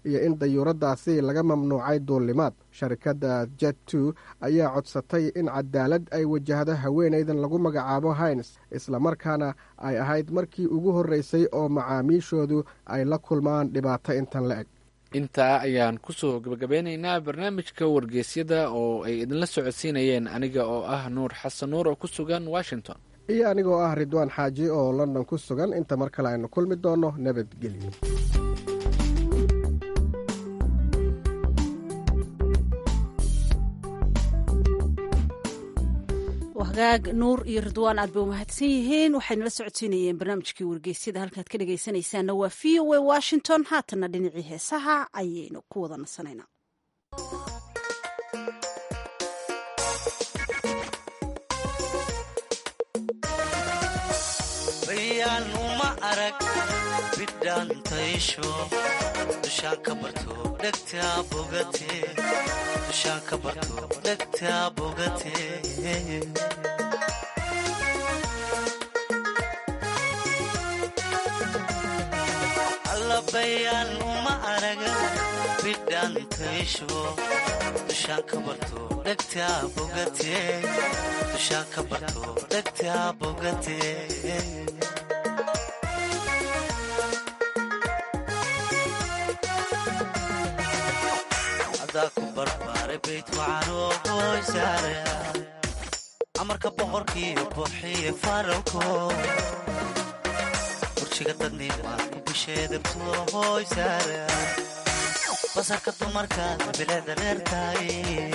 iyo in dayuuradaasi laga mamnuucay duullimaad sharikadda jet two ayaa codsatay in cadaalad ay wajahdo haweenaydan lagu magacaabo hines islamarkaana ay ahayd markii ugu horreysay oo macaamiishoodu ay la kulmaan dhibaato intan la eg intaa ayaan kusoo gabagabeynaynaa barnaamijka wargeysyada oo ay idinla socodsiinayeen aniga oo ah nuur xasan nuur oo ku sugan washington iyo anigoo ah ridwaan xaaji oo london ku sugan inta mar kale aynu kulmi doonno nabadgelyo hagaag nuur iyo ridwaan aad bay umahadsan yihiin waxayna la socodsiinayeen barnaamijkii wargeysyada halkaad ka dhegaysanaysaanna waa v o a washington haatanna dhinacii heesaha ayaynu ku wada nasanaynaa bayaanuma arag bidhaantaysho dushaan ka barto dhegtaa bogate dushaan ka barto dhegtaa bogate alla bayaan uma araga bidhaantaysho dushaan ka barto dhegtaa bogate dushaan ka barto dhegtaa bogate ku barbaaray bayt wacanoo qoysaare amarka boqorkiiyo buuxiye faralko burjiga dadnimaad ku bisheedabto hoysaare basarka dumarkaad bileeda reertaay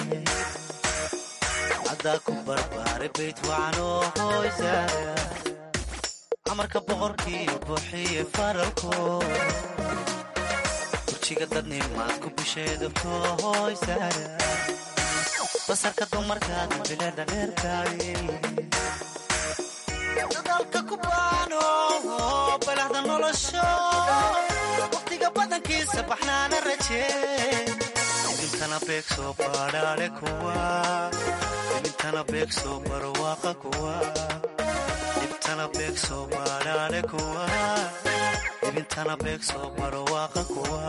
caddaa ku barbaaray bayt wacanoo hoysaare amarka boqorkiiyo buuxiye faralko dadnimaad ku bisheedabto hoysaare basarka dumarkaad bileedha dheertaay dadaalka ku baano balaxda nolosho waqtiga badankiisa baxnaana rajee idintana beeg soo baadhaadhe kuwa idintana beeg soo barwaaqa kuwa idintana beeg soo baadhaadhe kuwa ibintana beeg soo barwaaqa kuwa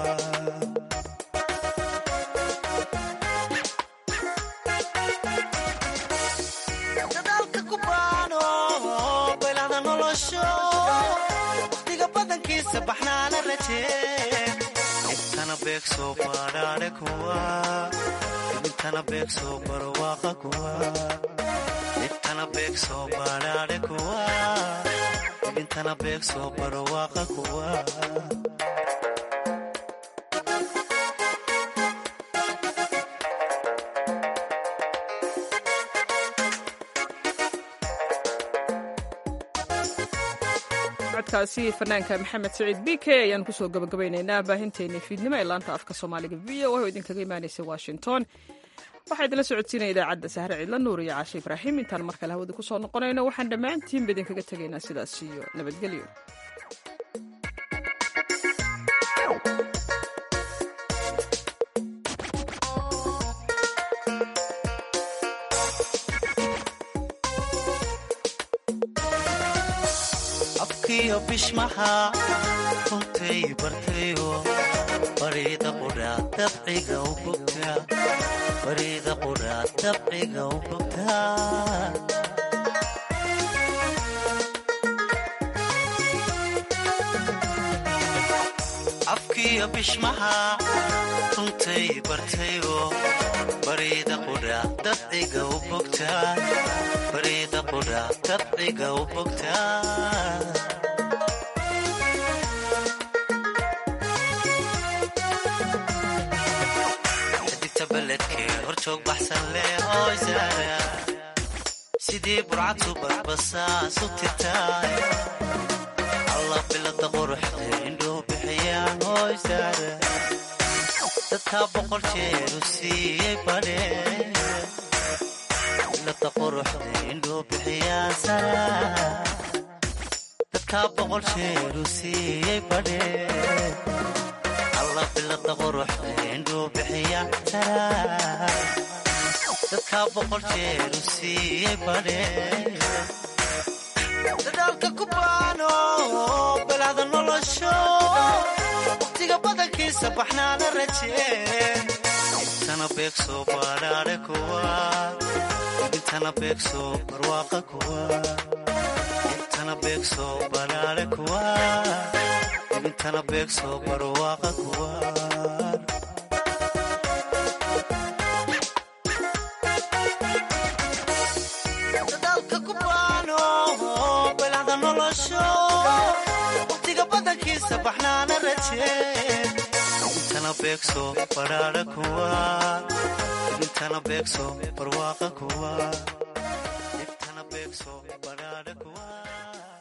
dadaalka ku baano baylahda nolosho waqtiga badankiisa baxnaana rajee ibtana beeg soo baadhaadhe kuwa ibintana beeg soo barwaaqa kuwa ibtana beeg soo baadhaadhe kuwa ibintana beeg soo barwaaqa kuwa codkaasi fanaanka maxamed saciid b k ayaan kusoo gabagabaynaynaa baahinteena fiidnimo ee laanta afka soomaaliga v o oo idinkaga imaanaysa washington waxaa idinla socodsiinaya idaacadda sahre ciidla nuur iyo caashe ibraahim intaan mar kale hawada kusoo noqonayno waxaan dhammaantiinba idinkaga tegaynaa sidaas iyo nabadgelyo afkiyo bishmaha runtay bartayo bariida qudhaa dabciga u bogtaa bariida qudhaa dabciga u bogtaa afkiyo bishmaha runtay bartayo bariida qudhaa dabciga u bogtaa bariida qudhaa dabciga u bogtaa horjoog baxsan leh hoysaara sidii burcad subadbasaas u tirtaay allah bilada quruxda indhuu bixiyaan hoysaara dadkaa boqol jeeru siiyey badhee bilada quruxda indhuu bixiyaan sara dadkaa boqol jeeru siiyey badhee bilada quruxda indhuu bixiya tara dadkaa boqol jeeru siiyey badhee dadaalka ku baano balacda nolosho waqtiga badankiisa baxnaana rajeen intana beegso badhaadhe kuwa intana beegso barwaaqa kuwa intana beegso badhaadhe kuwa intana beegso barwaaqa kuwa dadaalka ku baano belacda nolosho waqtiga badankiisa baxnaana rajeen intana beegso badhaadhe kuwa intana beegso barwaaqa kuwa intana beegso badhaadhe kuwa